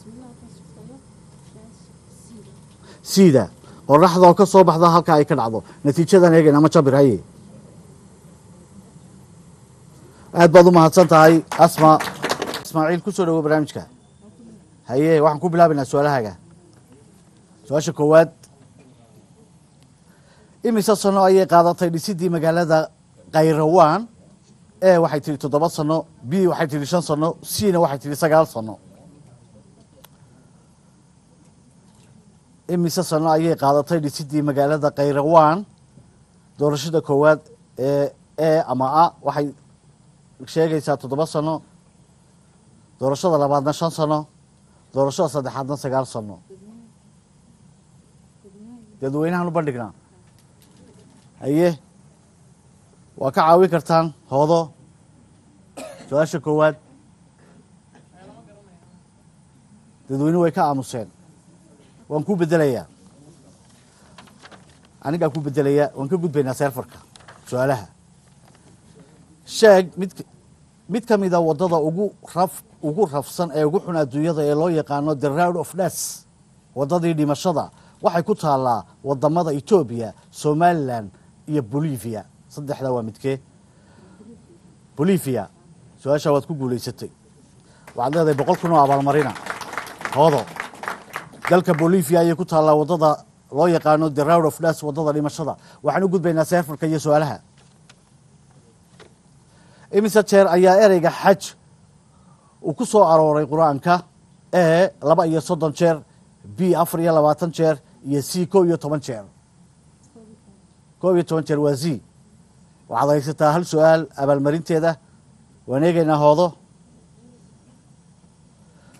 sida qoraxda oo ka soo baxda halka ay ka dhacdo natiijadan eegayn ama jabir haye aad baad u mahadsan tahay asma ismaaciil ku soo dhawo barnaamijka haye waxaan ku bilaabaynaa su-aalahaaga su-aasha koowaad imise sano ayay qaadatay dhisidii magaalada khayrawaan e waxay tihi toddoba sano b waxay tihi shan sano cna waxay tihi sagaal sano imise sano ayay qaadatay dhisidii magaalada khayrawaan doorashada koowaad ee e ama a waxay sheegaysaa toddoba sano doorashada labaadna shan sano doorashada saddexaadna sagaal sano dadweynahan u bandhignaa haye waa ka caawin kartaan hoodo su-aasha koowaad dadweynuhu way ka aamuseen waan ku bedelayaa anigaa ku bedelayaa waan ka gudbaynaa seerfarka su-aalaha sheeg mid mid ka mida waddada ugu raf ugu rafsan ee ugu xun adduunyada ee loo yaqaano the round of des waddadii dhimashada waxay ku taallaa wadamada etoobiya somalilan iyo bolivia saddexdaa waa midkee bolivia su-aashaa waad ku guulaysatay waxaad leedahay boqol kun oo abaalmarina hoodo dalka bolivia ayay ku taallaa waddada loo yaqaano the round of des waddada dhimashada waxaan u gudbaynaa seerfarka iyo su-aalaha imise jeer ayaa ereyga xaj uu ku soo arooray qur-aanka e laba iyo soddon jeer b afar iyo labaatan jeer iyo c kow iyo toban jeer kow iyo toban jeer waa z waxaad haysataa hal su-aal abaalmarinteeda waan eegaynaa hoodo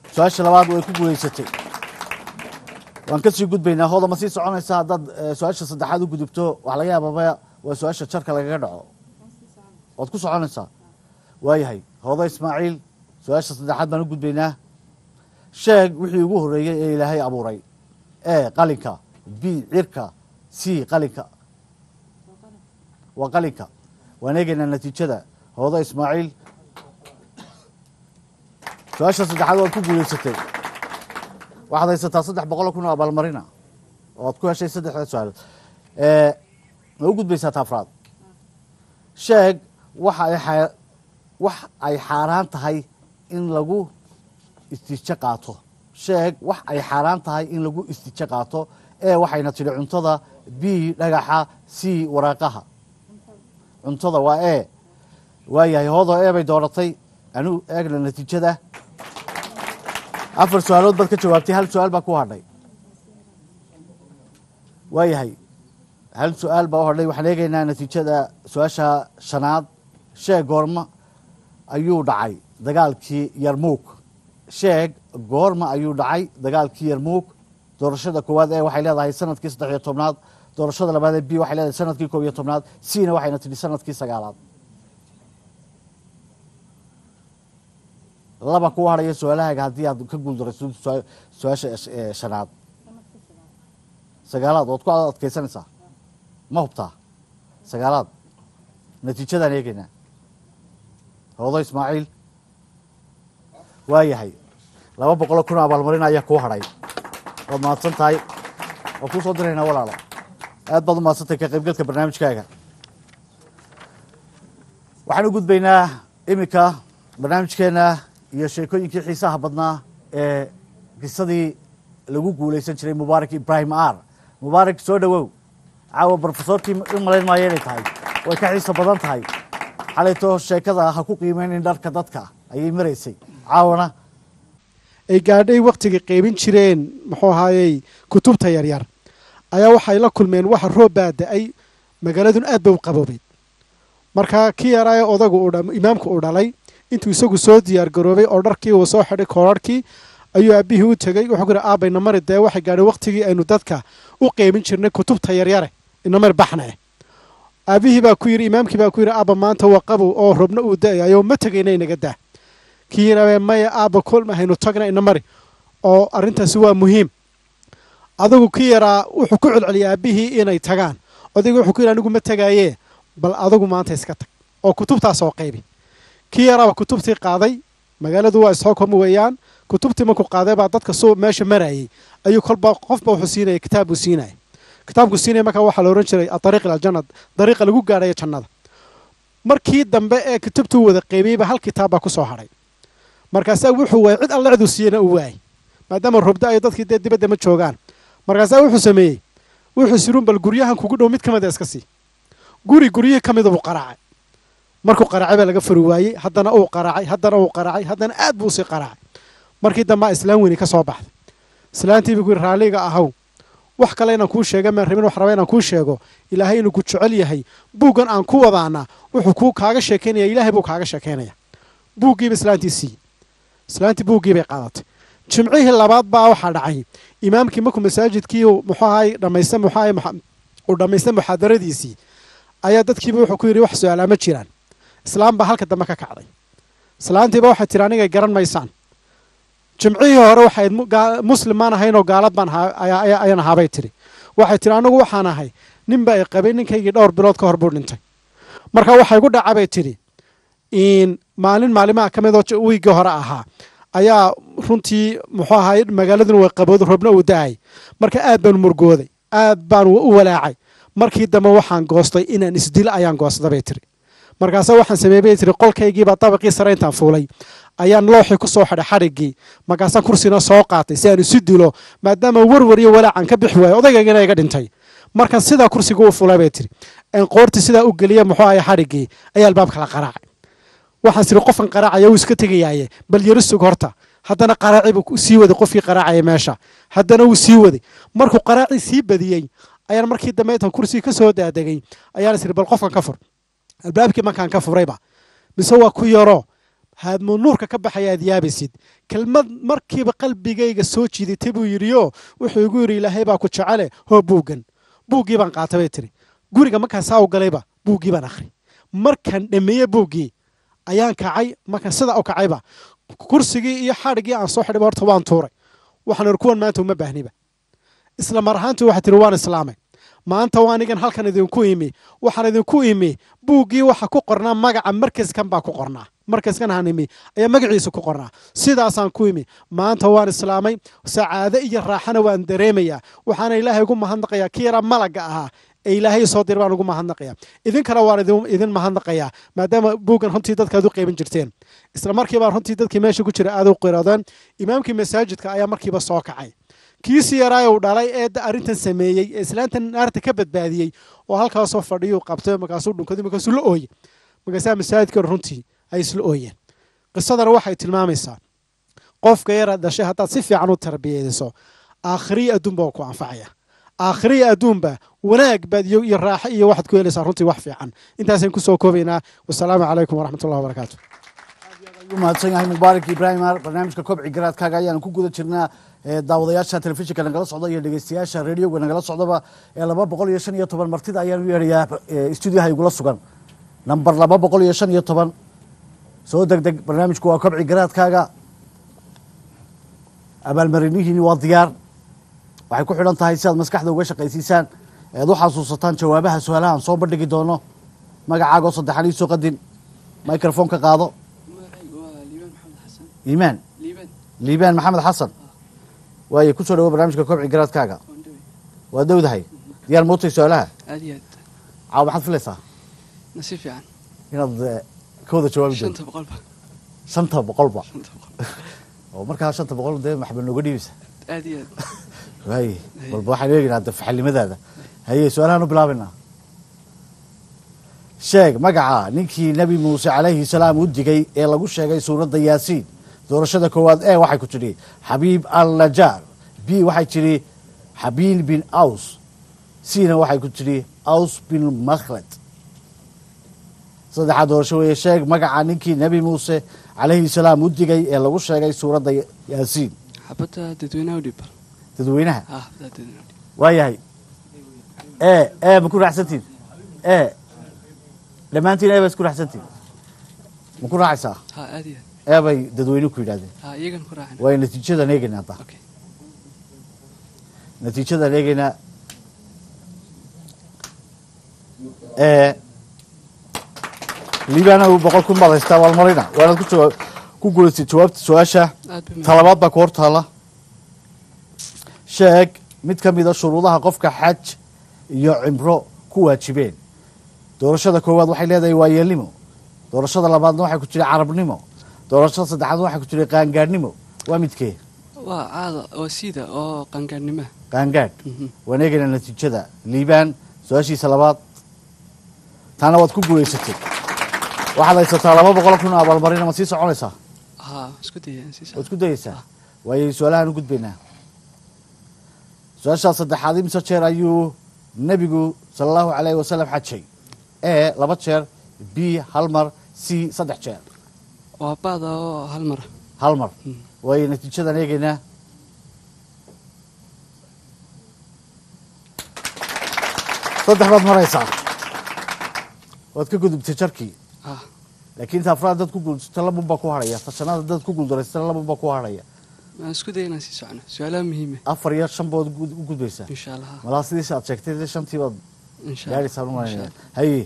su-aasha labaad way ku guulaysatay waan kasii gudbaynaa hooda ma sii soconaysa haddaad eh, su-aasha saddexaad u gudubto waxa laga yaababa waa su-aasha jarka lagaga dhaco waad ku soconaysaa waayahay hooda ismaaciil su-aasha saddexaad baan u gudbaynaa sheeg wixii ugu horreeyey ee ilaahay abuuray e qalinka b cirka c qalinka waa qalinka waan eegaynaa natiijada hooda ismaaciil su-aasha saddexaad waad ku guulaysatay waxaad haysataa saddex boqol kun oo abaalmarina oo aad ku heshay saddexda su-aalood Eh, ma u gudbaysaa taafraad sheeg waxa ay xa- wax ay xaaraan tahay in lagu istiijo qaato sheeg wax ay xaaraan tahay in lagu istiijo qaato ee waxayna tidhi cuntada b dhagaxa c waraaqaha cuntada waa e waayahay hoodoo e bay dooratay anu eegna natiijada afar su-aalood baad ka jawaabtay hal su-aal baa ku hadhay waayahay hal su-aal baa u hadhay waxaan eegaynaa natiijada su-aasha shanaad sheeg goorma ayuu dhacay dagaalkii yarmuug sheeg goorma ayuu dhacay dagaalkii yarmuug doorashada koowaad ee waxay leedahay sanadkii saddex iyo tobnaad doorashada labaad ee b waxay leedahay sanadkii koob iyo tobnaad cna waxayna tidhi sanadkii sagaalaad laba ku hadhaya su-aalahaaga haddii aad ka guuldarayso su- su-aasha eh, shanaad sagaalaad waad ku adkaysanaysaa ma hubtaa sagaalaad natiijadaan eegaynaa hoodo ismaaciil waayahay laba boqoloo kun oo abaalmarin ayaa kuu hadhay waad mahadsan tahay waan kuu soo diraynaa walaalo aad baad u mahadsantahay ka qaybgalka barnaamijkaaga waxaan u gudbaynaa iminka barnaamijkeena iyo sheekooyinkii xiisaha badnaa ee qisadii lagu guulaysan jiray mubaarak ibraahim ar mubaarak soo dhowow caawa brofesorkii u malayn maayo inay tahay way ka xiiso badan tahay xalayto sheekada ha ku qiimeynin dharka dadka ayay maraysay caawana
ay gaadhay wakhtigay qaybin jireen muxuu ahaayey kutubta yaryar ayaa waxay la kulmeen waxa roob baa da-ay magaaladun aad ba u qaboobeyd marka kii yaraaye odagu uu dha- imaamku uu dhalay intuu isagu soo diyaar garoobay oo dharkii uu soo xidhay koorarhkii ayuu aabbihii u tegey wuxuu ku yidhi aabba inamari dee waxay gaadhay wakhtigii aynu dadka u qaybin jirnay kutubta yaryare inamari baxna eh aabbihii baa ku yidhi imaamkii baa ku yidhi aabba maanta waa qabow oo robna uu da-ayo ma tegayna inaga daa kii yidhaabee maya aabba kolma haynu tagna inamari oo arrintaasi waa muhiim adigu kii yaraa wuxuu ku celceliyay aabbihii inay tagaan odayga wuxuu ku yidhi anigu ma tegaaye bal adigu maanta iska tag oo kutubtaas oo qaybi kii yaraaba kutubtii qaaday magaaladu waa stockholm weeyaan kutubtii markuu qaaday baa dadka soo meesha marayay ayuu kolba qofba wuxuu siinaya kitaab buu siinaya kitaabku siinaya markaa waxaa la odhan jiray adariiq ila aljanna dariiqa lagu gaadhayo jannada markii dambe ee kutubtuu wada qaybiyeyba hal kitaab baa ku soo hadhay markaasaa wuxuu waayay cid alle ciduu siiyana uu waayay maadaama robda ay dadkii dee dibadda ma joogaan markaasaa wuxuu sameeyey wuxuu sirun bal guryahan kugu dhow mid ka mid a iska sii guri guryihii ka mida buu qaraacay markuu qaraacay baa laga furi waayey haddana uu qaraacay haddana uu qaraacay haddana aad buu usii qaraacay markii dambaa islaam weyni ka soo baxday islaantii buu ku yidhi raalliga ahaw wax kale inaan kuu sheega maan rabin wax raba inaan kuu sheego ilaahay inuu ku jecel yahay buuggan aan ku wadaana wuxuu kuu kaaga sheekaynaya ilaahay buu kaaga sheekaynaya buuggiiba islaantii siiyey islaantii buuggii bay qaadatay jimcihii labaad baa waxaa dhacay imaamkii markuu masaajidkii uu muxuu ahay dhammaysta muxuu ahay muxa- uu dhammaystay muxaadaradiisii ayaa dadkiiba wuxuu ku yidhi wax su-aalaa ma jiraan islaam baa halka dambe ka kacday islaantiiba waxay tihi anigay garan maysaan jimcihii hore waxayd mu- gaa- muslim maan ahayn oo gaalad baan ahaa- ayaa- ayaa- ayaan ahaabay tidhi waxay tihi anigu waxaan ahay ninba ay qabay ninkaygii dhowr bilood ka hor buu dhintay marka waxay gu dhacabay tidhi in maalin maalimaha ka mid oo j- wiiggii hore ahaa ayaa runtii muxuu ahaay magaaladuna way qabooday robna uu da-ay marka aad baan murgooday aad baan u walaacay markii dambe waxaan goostay inaan isdilo ayaan goostada bay tiri markaase waxaan sameeyey bay tiri qolkaygiibaa dabaqii sare intaan fuulay ayaan looxii ku soo xidhay xadhiggii markaasaan kursina soo qaatay si aan isu dilo maadaama warwar iyo walaacan ka bixi waayo odaygaygiina iga dhintay markaan sidaa kursiga u fulay bay tiri aan qoortii sidaa u geliya muxuu ahay xadhiggii ayaa albaabka la qaraacay waxaan siri qofkan qaraacaya wuu iska tegayaaye bal yaro sug horta haddana qaraaci buu sii waday qofkii qaraacaya meesha haddana wuu sii waday markuu qaraacii sii badiyey ayaan markii dambe intaan kursigii ka soo daadegay ayaan isiri bal qofkan ka fur albaabkii markaan ka furayba mise waa ku yaro haadmo nuurka ka baxaya aad yaabaysid kelmad markiiba qalbigayga soo jiidatay buu yidhiyo wuxuu igu yidhi ilaahay baa ku jecele hoo buuggan buuggii baan qaatay bay tiri guriga markaan saa u galayba buuggii baan akhri markaan dhameeye buuggii ayaan kacay markaan sidaa u kacayba kursigii iyo xadhiggii aan soo xidhayba horta waan tuuray waxaan idhi kuwan maanta uma baahniba isla mar ahaantii waxay tihi waan islaamay maanta waa anigan halkan idinku imi waxaan idinku imi buuggii waxa ku qornaa magaca markaskan baa ku qornaa markaskan aan imi ayaa magaciisa ku qornaa sidaasaan ku imi maanta waan islaamay sacaado iyo raaxana waan dareemayaa waxaana ilaahay ugu mahadnaqayaa kii yaraa malaga ahaa ee ilaahay soo dir baan ugu mahadnaqayaa idinkana waan idin- idin mahadnaqayaa maadaama buuggan runtii dadka aad u qeybin jirteen isla markiibaa runtii dadkii meesha ku jira aad u qiradeen imaamkii masaajidka ayaa markiiba soo kacay kiisi yaraa uu dhalay ee da- arrintan sameeyey ee islaantan naarta ka badbaadiyey oo halkaasoo fadhiyuu qabtay markaasuu dhunkaday markaasuu la ooyey markaasaa masaajidka runtii ay isla ooyeen qisadana waxay tilmaamaysaa qofka yaraad dhashay haddaad si fiican u tarbiyeyso aakhiriya adduunba waa ku anfacaya aakhiriya adduunba wanaag baad iyo iyo raaxo iyo waxaad ku helaysaa runtii wax fiican intaasaan kusoo koobaynaa wasalaamu calaykum waraxmatullahi wabarakaatu
u mahadsan yahay mubaarak ibraahim ar barnaamijka kobci garaadkaaga ayaanu ku guda jirnaa ee daawadayaasha telefishinka nagala socda iyo dhegeystayaasha radioga nagala socdaba ee laba boqol iyo shan iyo toban martida ayaanu yeedhayaa ee stuudiyaha igula sugan namber laba boqol iyo shan iyo toban soo deg deg barnaamijku waa kobci garaadkaaga abaalmarinihiini waa diyaar waxay ku xidhan tahay si aad maskaxda uga shaqaysiisaan ead u xasuusataan jawaabaha su-aalaha aan soo bandhigi doono magacaagoo saddexan ii soo qadin microphone ka qaado iimaan liibaan maxamed xasan waaye ku soo dhawo barnaamijka kobci garaadkaaga waa dowdahay diyaar mootay su-aalaha
aad iyo aad
caawa maxaad filaysaa
nasiib fiican
inaad eh, ka wada jawaabi doonto
shanta boqolba
shanta boqolba
shanta boqol
oo markaa shanta boqol dee maxba nooga dhiibeysa
aad iyo aad
waaye walba waxaan eegaynaa de faxalnimadaada haye su-aalahaan u bilaabaynaa sheeg magaca ninkii nebi muuse calayhi salaam u digay ee lagu sheegay suuradda yaasiin doorashada koowaad e waxay ku tidhi xabiib al najaar b waxay tidhi xabiin bin aws cna waxay ku tidhi aws bin makhlad saddexaad doorasho weeye sheeg magaca ninkii nebi muuse calayhi salaam u digay ee lagu sheegay suuradda yaasiin
xabadda dadweynaha u dhiib
dadweynaha
ah xabadda dadweynaha u dhiib
waayahay e e ma ku raacsantiin e dhammaantiin e bay isku raacsantiin ma ku raacaysaa
ha aad iyo aad
e bay dadweyne ku yidhahdeen
ha iyagan ku raacin
waayo natiijadan eegaynaa hadda
okay
natiijadan eegaynaa e liibana uu boqol kun baad haystaa waalmarina waanaad ku jawaab ku guulaysay jawaabta su-aasha
aad bay
talabaad baa ku hor taala sheeg mid ka mida shuruudaha qofka xaj iyo cimro ku waajibeen doorashada koowaad waxay leedahay waayeelnimo doorashada labaadna waxay ku jiray carabnimo doorashada saddexaadna waxay ku jiray qaangaadhnimo waa midkee
waa caada waa siida oo qangaadhnimaha
qaangaadh
Mhm.
waan eegaynaa natiijada liibaan su-aashiisa labaad taana waad ku guulaysatay waxaad haysataa laba boqol kun oo abaalmarina ma sii soconaysaa
ha isku daya in sii
waad
socdo
isku dayeysaa waayo su-aalahaan u gudbaynaa su-aashaa saddexaad imse jeer ayuu nebigu sala allahu calayhi wasalam xajay e laba jeer b hal mar c saddex jeer
waa baada oo hal mara
hal mar
Mm.
waayo natiijadan eegaynaa saddex baad maraysaa waad ka gudubtay jarkii
ah
laakiin ta afraad dad ku guulsata labun baa ku harhaya ta shanaad dad ku guuldareysata labun baa ku harhaya
waan isku daya inaan sii socno su-aalaha muhiime
afar iyo shan bood gud- u gudbaysaa
insha allah ha
malaa sidiisa aad sheegtay dee shantii baad
insha
gaadhaysaa
allah
umaynaya haye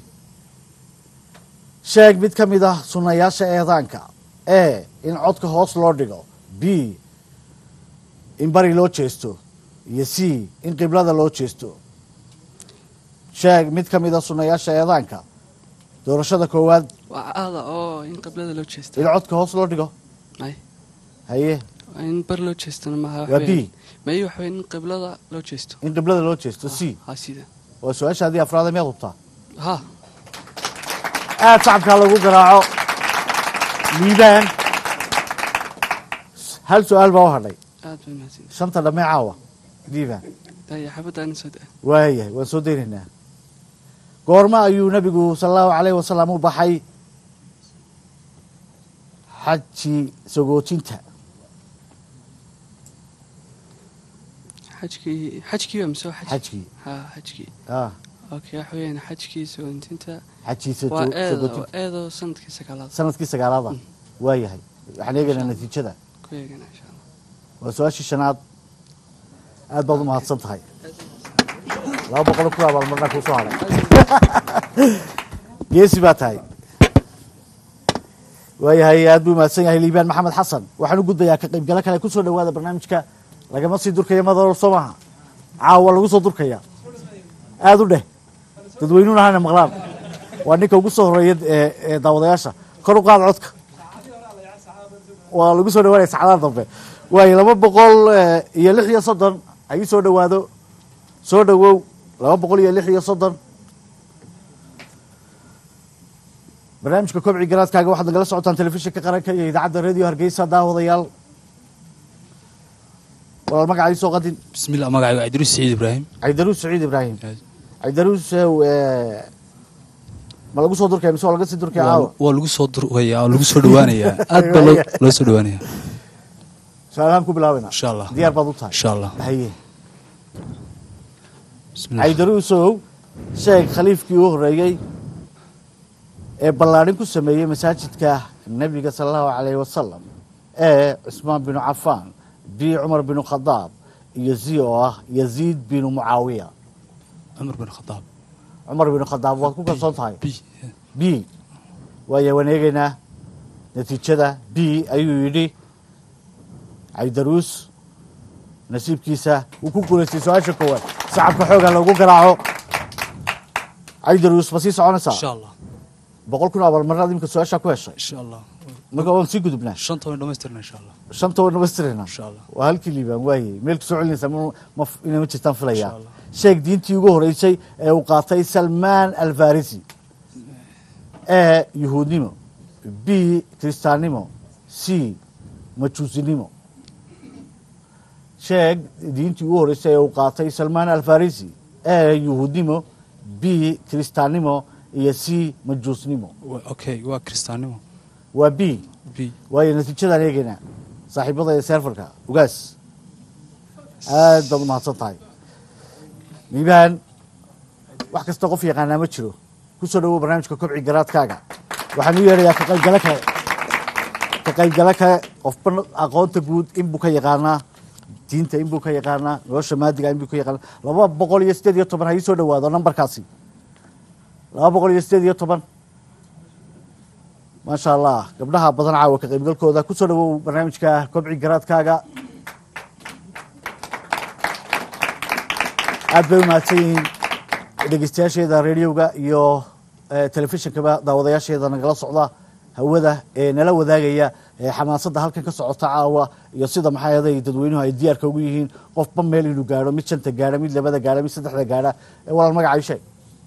sheeg mid ka mid ah sunnayaasha eedaanka e in codka hoos loo dhigo b in bari loo jeesto iyo c in qiblada loo jeesto sheeg mid ka mid ah sunnayaasha eedaanka doorashada koowaad
waa caada oo in qiblada loo jeesta
in codka hoos loo dhigo
may
haye
waa in bar loo jeestana maaha
waa b
may waxa in qiblada loo jeesto
in qiblada loo jeesto c
ha sida
waa su-aashaadii afraada miyaad hubtaa
ha
aad shacabkaa lagu garaaco liibaan hal su-aal baa u hadhay
aad bay mahadsan
shanta dhammee caawa liibaan
daya xabadda anin soo daa
waayahay waan soo daynaynaa goormo ayuu nebigu sala allahu calayhi wasalam u baxay xaji sagootinta
xajkii xajkii waa mise waa xaj
xajkii
ha xajkii
ah
okay waxa weeyaan xajkii sagootinta
xajii
waa
sago-
eedo
sagootinta
eedo sanadkii sagaalaad
sanadkii sagaalaada waayahay waxaan eegaynaa natiijada
ku eegana insha allah
waa su-aashii shanaad aad baad u mahadsan tahay laba boqol ku abaalmarnaa kuu soo hadhay geesi baa tahay waayahay aad buu mahadsan yahay liibaan maxamed xasan waxaan u gudbayaa ka qaybgalo kale kusoo dhawaada barnaamijka lagama sii durkaya madalool soo maaha caawa lagu soo durkaya aada u dheh dadweynuhuna hana maqlaan waa ninka ugu soo horeeya ee ee daawadayaasha kor u qaad codka waa lagu soo dhawaanaya saacadaha dambe waayo laba boqol eh, iyo lix iyo soddon hayi soo dhawaado soo dhawow laba boqol iyo lix iyo soddon barnaamijka kobci garaadkaaga waxaad nagala socotaan telefishinka qaranka iyo idaacadda radio hargeysa daawadayaal walaal magacay soo qadin
بسم الله magacayga cabdiruus saciid ibraahim
cabdiruus saciid ibraahim cabdiruus eh, ma lagu soo durkaya mise waa laga sii durkaya caawa
waa lagu soo durkaya oo lagu soo dhawaanayaa aad baa loo- loo soo dhawaanaya
su-aalahaan ku bilaabina
insha allah
diyaar baad u tahay
insha allah
haye
bismillah
cabdiruusow sheeg khaliifkii u horeeyey ee ballaadhin ku sameeyey masaajidka nebiga sala allahu calayhi wasalam ee cusmaan binu cafaan b cumar binu khadaab iyo zi oo ah yaziid binu mucaawiya
cumar bin khadaab
cumar binu khadaab waad ku kalsoon tahay
b
b waaya waan eegaynaa natiijada b ayuu yidhi cabdiruus nasiibkiisa wuu ku guulaystay su-aasha koowaad sacabka xooga lagu garaaco cabdiruus ma sii soconaysaa
insha allah
boqol kun abaalmarnaad imika su-aashaa ku heshay
insha allah
marka waan sii gudubnaa
shanta waan dhamaystirna insha allah
shanta waan dhamaystirayna
insha allah
waa halkii liibaan waayey meel ku soo celinaysaa ma- ma inay ma jirtaan filayaa
Insha Allah.
sheeg diintii ugu horeysay ee uu qaatay salmaan alfarisi ee yuhuudnimo b kiristaannimo c majuusinimo sheeg diintii ugu horeysay ee uu qaatay salmaan alfarisi ee yuhuudnimo b kiristaannimo iyo c majuusnimo
Wa- okay waa kiristaannimo
waa b
b
waayo natiijadaan eegaynaa saaxiibada ee seerfarka ugaas aad baad u mahadsan tahay miibaan wax kasta qof yaqaanaa ma jiro ku soo dhawow barnaamijka kobci garaadkaaga waxaan u yeedhayaa ka qaybgalo kale ka qaybgalo kale qofba aqoonta guud inbuu ka yaqaanaa diinta inbuu ka yaqaanaa nolosha maadiga inbuu ka yaqaanaa laba boqol iyo sideed iyo toban ha ii soo dhawaado nambarkaasi laba boqol iyo sideed iyo toban maasha allah gabdhaha badan caawa ka qaybgalkooda ku soo dhawow barnaamijka kobci garaadkaaga aad bay u mahadsan yihiin dhegeystayaasheeda rediyoga iyo eh, telefishinkaba daawadayaasheeda nagala socda hawada ee nala wadaagaya ee xamaasadda halkan ka socota caawa iyo sida maxaa yeelay dadweynuhu ay diyaarka ugu yihiin qofba meel inuu gaadho mid shanta gaadha mid labada gaadha mid saddexda gaadha ee walaal magacay sheeg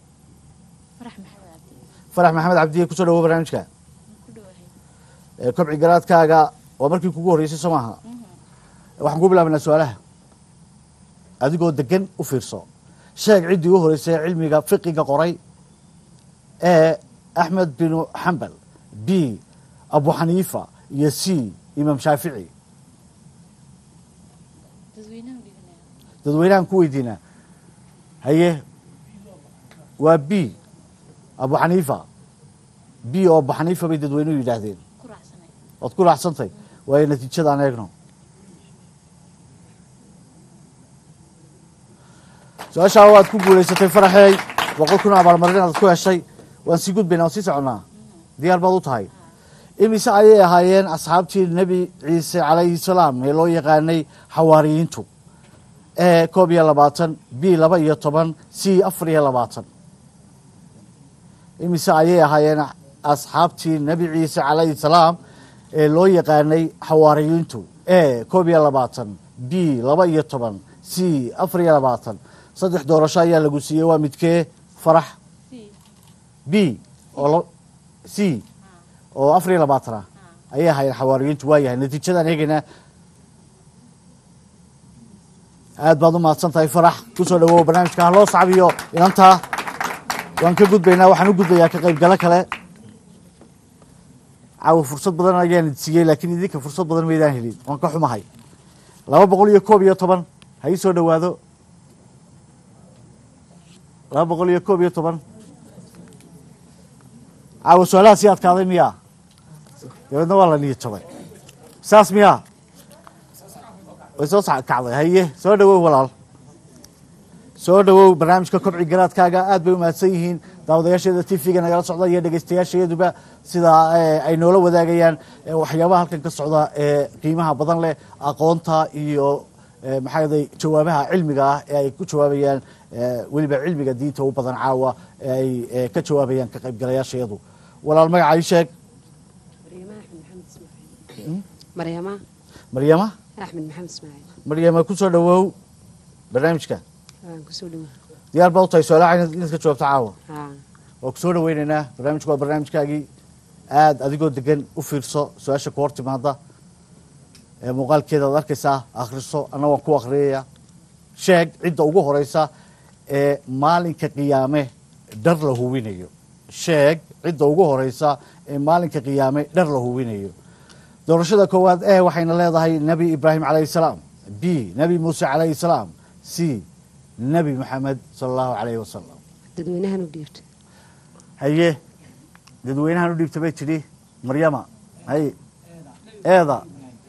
farax maxamed cabdiye kusoo dhawow barnaamijka ee kobci garaadkaaga waa markii kugu horreysay soo maaha waxaan ku bilaabanaa su-aalaha adigoo degan u fiirso sheeg ciddii u horeysay cilmiga fiqiga qoray ee axmed binu xambal b abu xaniifa iyo c imaam shaafici dadweynahan ku weydiinaa haye waa b abu xaniifa b oo abu xaniifa bay dadweynuhu yidhaahdeen waad ku raacsantay waayo natiijadaan eegno su-aashaa waad ku guulaysatay faraxeey boqol kun abaalmarin aad ku heshay waan sii gudbaynaa waan sii soconnaa diyaar baad u tahay imise ayay ahaayeen asxaabtii nebi ciise calayhi salaam ee loo yaqaanay xawaariyiintu e koob iyo labaatan b laba iyo toban c afar iyo labaatan imise ayay ahaayeen asxaabtii nebi ciise calayhi salaam ee loo yaqaanay xawaariyiintu e koob iyo labaatan b laba iyo toban c afar iyo labaatan saddex doorasho ayaa lagu siiyey waa midkee farax b oo la- c oo afar iyo labaatan ah ayay ahaayeen xawaariyiintu waa yahay natiijadaan eegaynaa aad baad u mahadsan tahay farax kusoo dhawow barnaamijka ha loo sacbiyo inantaa waan ka gudbaynaa waxaan u gudbayaa ka qaybgalo kale caawa fursad badan ayaan siiyey laakiin idinka fursad badan maydaan helin waan ka xumahay laba boqol iyo koob iyo toban ha ii soo dhowaado laba boqol iyo koob iyo toban caawa su-aalaha sii adkaaday miyaa dabeedna waa la niyad jabay saas miyaa way soo sac- kacday haye soo dhowow walaal soo dhowow barnaamijka kobci garaadkaaga aad bay u mahadsan yihiin daawadayaasheeda tv-ga nagala socda iyo dhegeystayaashayaduba sida eh, ay noola wadaagayaan eh, waxyaabaha halkan ka socda ee qiimaha badan leh aqoonta iyo eh, maxaa yeelay jawaabaha cilmiga ah ee ay ku jawaabayaan eh, weliba cilmiga diinta u badan caawa ee ay eh, ka jawaabayaan ka qaybgalayaashayadu walaal magaca ii sheeg
مريمة
maryama
أحمد محمد إسماعيل
maryama ku soo dhowow barnaamijka
آه، كسولي
diyaar baa u tahay su-aalaha inaad inaad ka jawaabto caawa
آه.
waa ku soo dhaweynaynaa barnaamijku waa barnaamijkaagii aad adigoo degan u fiirso su-aasha ku hor timaada ee muuqaalkeeda ad arkaysaa akhriso anna waan ku akhriyaya sheeg cidda ugu horeysa ee maalinka qiyaame dhar la hubinayo sheeg cidda ugu horeysa ee maalinka qiyaame dhar la hubinayo doorashada koowaad e waxayna leedahay nebi ibraahim calayhi salaam b nebi muuse calayhi salaam c nebi maxamed sala allahu calayhi wasalam
dadweynahan u dhiibta
haye dadweynahan u dhiibta bay tidhi maryama haye eeda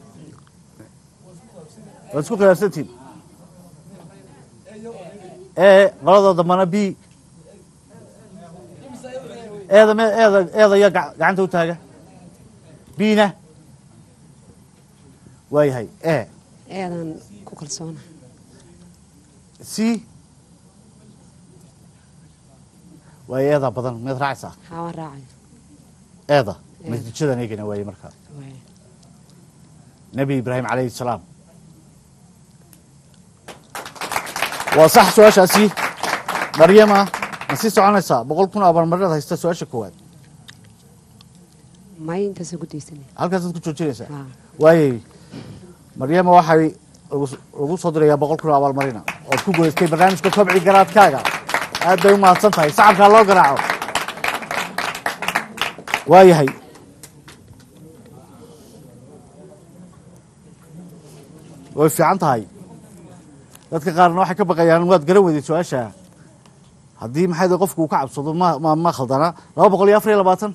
waad isku khilaafsantiin ee qolada dambana b eeda me eeda eeda ya ga- gacanta u taaga bina waayahay e
eedan ku kalsoona
c waayo eedaa badan miyaad raacaysaa
xaawaan raacay
eeda natiijadan eegana waaye markaa nebi ibraahim calayhi salaam waa sax su-aashaasi maryama ma sii soconaysaa boqol kun abaalmarinaad haysta su-aasha koowaad
may intaasaan ku daysanay
halkaasaad ku joojinaysaa waayey maryama waxay lagu- lagu soo dirayaa boqol kun abaalmarina ood ku gudaystay barnaamijka kobci garaadkaaga aad bay u mahadsan tahay sacabkaa loo garaaco waayahay way fiican tahay dadka qaarna waxay ka baqayaan waad garan weyday su-aasha haddii maxay tahay qofku uu ka cabsado ma ma ma khaldana laba boqol iyo afar iyo labaatan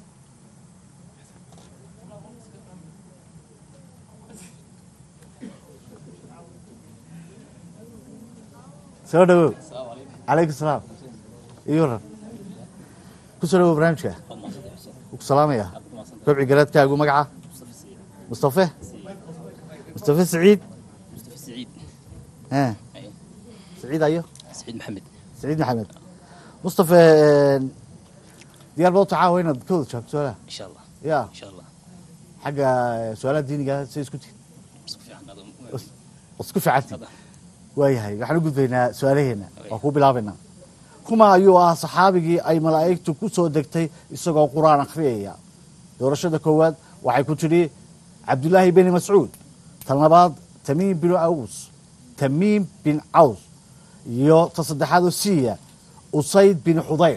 soo dhawow calaykum salaam iyo waran ku soo dhawow barnaamijka wuu ku salaamaya kobci garaadkaagu magaca mustafe mustafe saciid
سعيد
ها سعيد ايوه
سعيد محمد
سعيد محمد مصطفى ديار بوطة عاوة هنا كود شاب سؤالها
ان شاء الله
يا
ان شاء الله
حق سؤالات ديني قال سيس كنت
صفي عن هذا
اسكو في عتي waayahay waxaan u gudbaynaa su-aalaheena waa ku bilaabaynaa kuma ayuu ah saxaabigii ay malaa'igtu ku soo degtay isagoo qur-aan akhriyaya doorashada koowaad waxay ku tidhi cabdullaahi beni mascuud tan labaad tamiim bin aws tamiim bin caws iyo ta saddexaad oo siiya usayd bin xudayr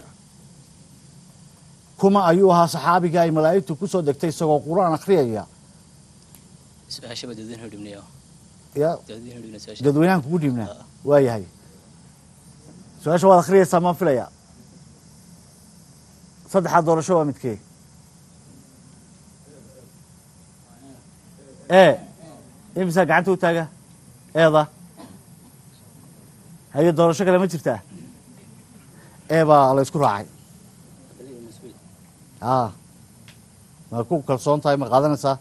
kuma ayuu ahaa saxaabigii ay malaa'igtu ku soo degtay isagoo qur-aan akhriyaya
سؤال شباب دودين هدمني
ya
دودين هدمني سؤال
dadweynahan kugu dhiibnaa waayahay su-aasha waad akhriyaysaa maan filaya saddexaad doorasho waa midkee e imisaa gacanta u taaga eeda haye doorasho kale ma jirtaa e baa la isku raacay a ma ku kalsoon tahay ma qaadanaysaa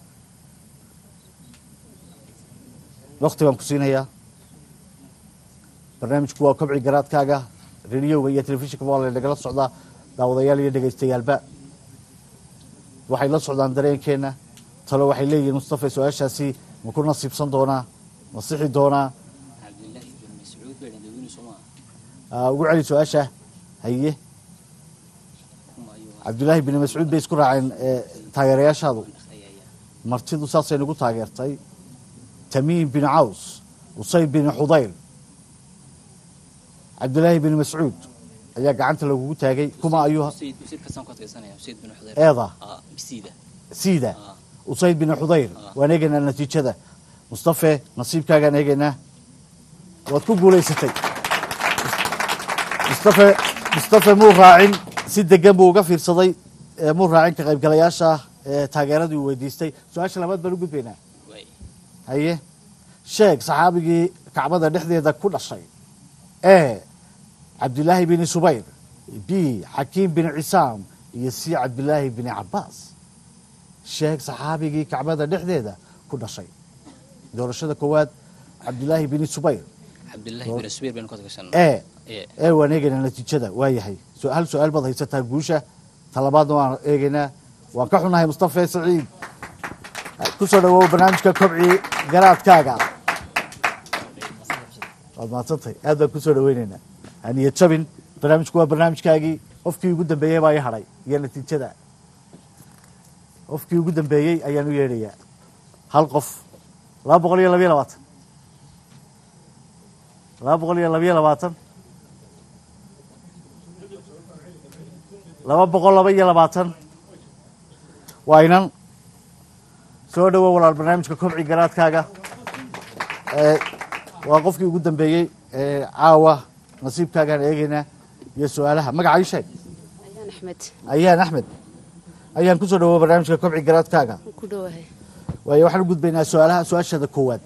wakti baan ku siinayaa barnaamijku waa kobci garaadkaaga radioga iyo telefishinka waa lanagala socdaa daawadayaal iyo dhegaystayaalba waxay la socdaan dareenkeena talo waxay leeyihiin mustafa su-aashaasi ma ku nasiibsan doonaa ma sixi doonaa
عبد الله بن مسعود بن دودين سوما
Aa, ugu celi su-aasha haye cabdullaahi bin mascuud bay isku raaceen ee, taageerayaashaadu martidu saasay nagu taageertay tamiim bin caws usayd bin xudayr cabdullaahi bin mascuud ayaa gacanta lagugu taagay kuma ayuu
سيد سيد كسان كنت سنة سيد بن حضير
إيضا.
اه بسيدة
siida
آه.
usayd bin xudayr waan eegaynaa natiijada mustafe nasiibkaagaan eegaynaa waad ku guulaysatay mustafe mustafe muu raacin si degan buu uga fiirsaday ee muu raacin ka qaybgalayaasha ee taageeradii uu weydiistay su-aasha labaad baan u gudbaynaa haye sheeg saxaabigii kacbada dhexdeeda ku dhashay e cabdilaahi bin subayr b xakiim bin cisaam iyo c cabdilaahi bin cabaas sheeg saxaabigii kacbada dhexdeeda ku dhashay doorashada koowaad cabdilaahi bin subayr
cabdillaahi bin subayr baynu ka tashan
e e waan eegaynaa natiijada waa yahay su- hal su-aal baad haysataa guusha talabaadna waan eegaynaa waan ka xunahay mustafe saciid kusoo dhawow barnaamijka kobci garaadkaaga waad mahadsantahay aad baan kusoo dhaweyneynaa haniyad jabin barnaamijku waa barnaamijkaagii qofkii ugu dambeeyey baa ii hadhay iyo natiijada qofkii ugu dambeeyey ayaan u yeedhayaa hal qof laba boqol iyo labayo labaatan laba boqol iyo labayo labaatan laba boqol laba iyo labaatan waa inan soo dhawow walaal barnaamijka kobci garaadkaaga ee waa qofkii ugu dambeeyey ee caawa nasiibkaagaan eegaynaa iyo su-aalaha magaca ii sheeg
ayaan axmed
ayaan axmed ayaan kusoo dhawow barnaamijka kobci garaadkaaga
ku dhowahay
waayo waxaan u gudbaynaa su-aalaha su-aashada koowaad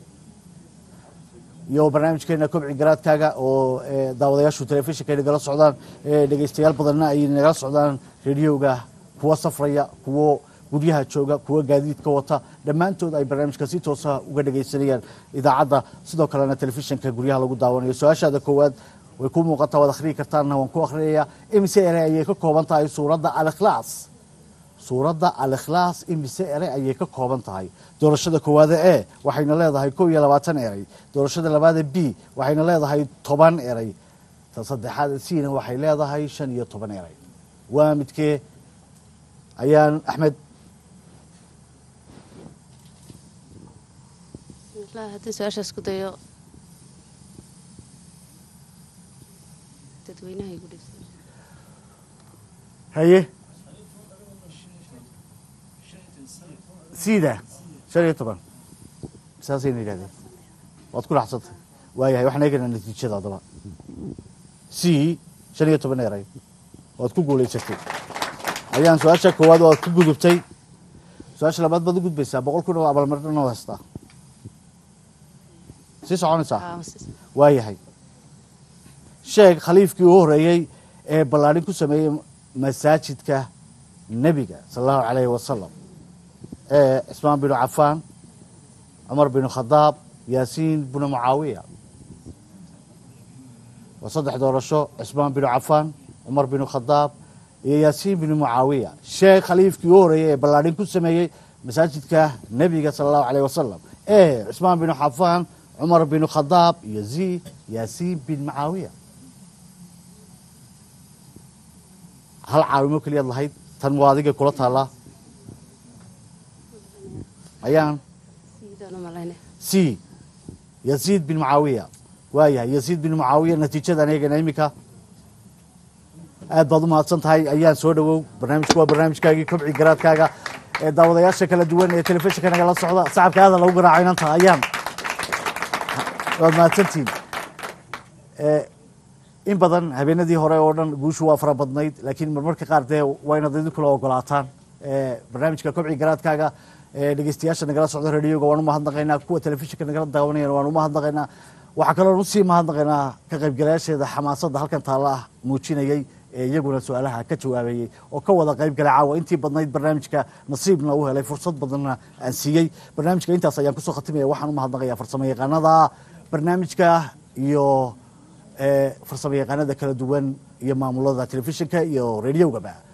iyo barnaamijkeena kobci garaadkaaga oo ee, daawadayaashu telefishinka ay nagala socdaan ee, dhegeystayaal badanna ay nagala socdaan rediyoga kuwa safraya kuwo guryaha jooga kuwa gaadiidka wata dhammaantood ay barnaamijka si toosa uga dhegeysanayaan idaacadda sidoo kalena telefishinka guryaha lagu daawanayo su-aashaada koowaad way ku muuqataa waad akhriyi kartaanna waan ku akhriyaya imise ere ayay ka kooban tahay suuradda alikhlaas suuradda alikhlaas imise ere ayay ka kooban tahay doorashada koowaada e waxayna leedahay kow iyo labaatan erey doorashada labaada b waxayna leedahay toban erey ta saddexaada cna waxay leedahay shan iyo toban erey waa midkee ayaan axmed
wallaahi haddii su-aashaas ku dayo dadweynaha igu dhibsan
haye sida shan iyo toban saasayna yidhahdeen waad ku dhaxsantay waayahay waxaan eegaynaa natiijada haddaba c shan iyo toban eray waad ku guulaysatay ayaan su-aasha koowaad waad ku gudubtay su-aasha labaad baad u gudbaysaa boqol kun oo abaalmarin oo haystaa sii soconaysaa waayahay sheeg khaliifkii u horeeyey ee ballaadhin ku sameeyey masaajidka nebiga sala allahu calayhi wasalam ee cismaan binu cafaan cumar binu khadaab yaasiin binu mucaawiya waa saddex doorasho cismaan binu cafaan cumar binu khadaab iyo yaasiin binu mucaawiya sheekh khaliifkii u horeeyey ee ballaadhin ku sameeyey masaajidka nebiga sala allahu calayh wasalam ee cismaan binu cafaan cumar binu khadaab iyo z yaasiin bin mucaawiya hal caawimo keliyaad lahayd tan waa adiga kula taallaa ayaan
sidaan u malayna
c yaziid bin mucaawiya waayahay yaziid bin mucaawiya natiijadan eegana iminka aad baad u mahadsan tahay ayaan soo dhawow barnaamijku waa barnaamijkaagii kobci garaadkaaga ee daawadayaasha kala duwan ee telefishinka nagala socda sacabka aadan lagu garaaco inanta ayaan waad mahadsantihiin Eh, in badan habeenadii hore oo dhan guushu waa fara badnayd laakiin marmarka qaar dee waa inaad idinkula ogolaataan Eh, barnaamijka kobci garaadkaaga ee dhegeystayaasha nagala socda radioga waan u mahadnaqaynaa kuwa telefishinka nagala daawanayana waan u mahadnaqaynaa waxaa kaloo usii mahadnaqaynaa ka qaybgalayaasheeda xamaasadda halkan taalla ah muujinayey ee iyaguna su-aalaha ka jawaabayey oo ka wada qayb galay caawa intii badnayd barnaamijka nasiibna u helay fursad badanna aan siiyey barnaamijka intaas ayaan kusoo khatimaya waxaan u mahadnaqayaa farsamo yaqaanada barnaamijka iyo ee farsamo yaqaanada kala duwan iyo maamulada telefishinka iyo radiogaba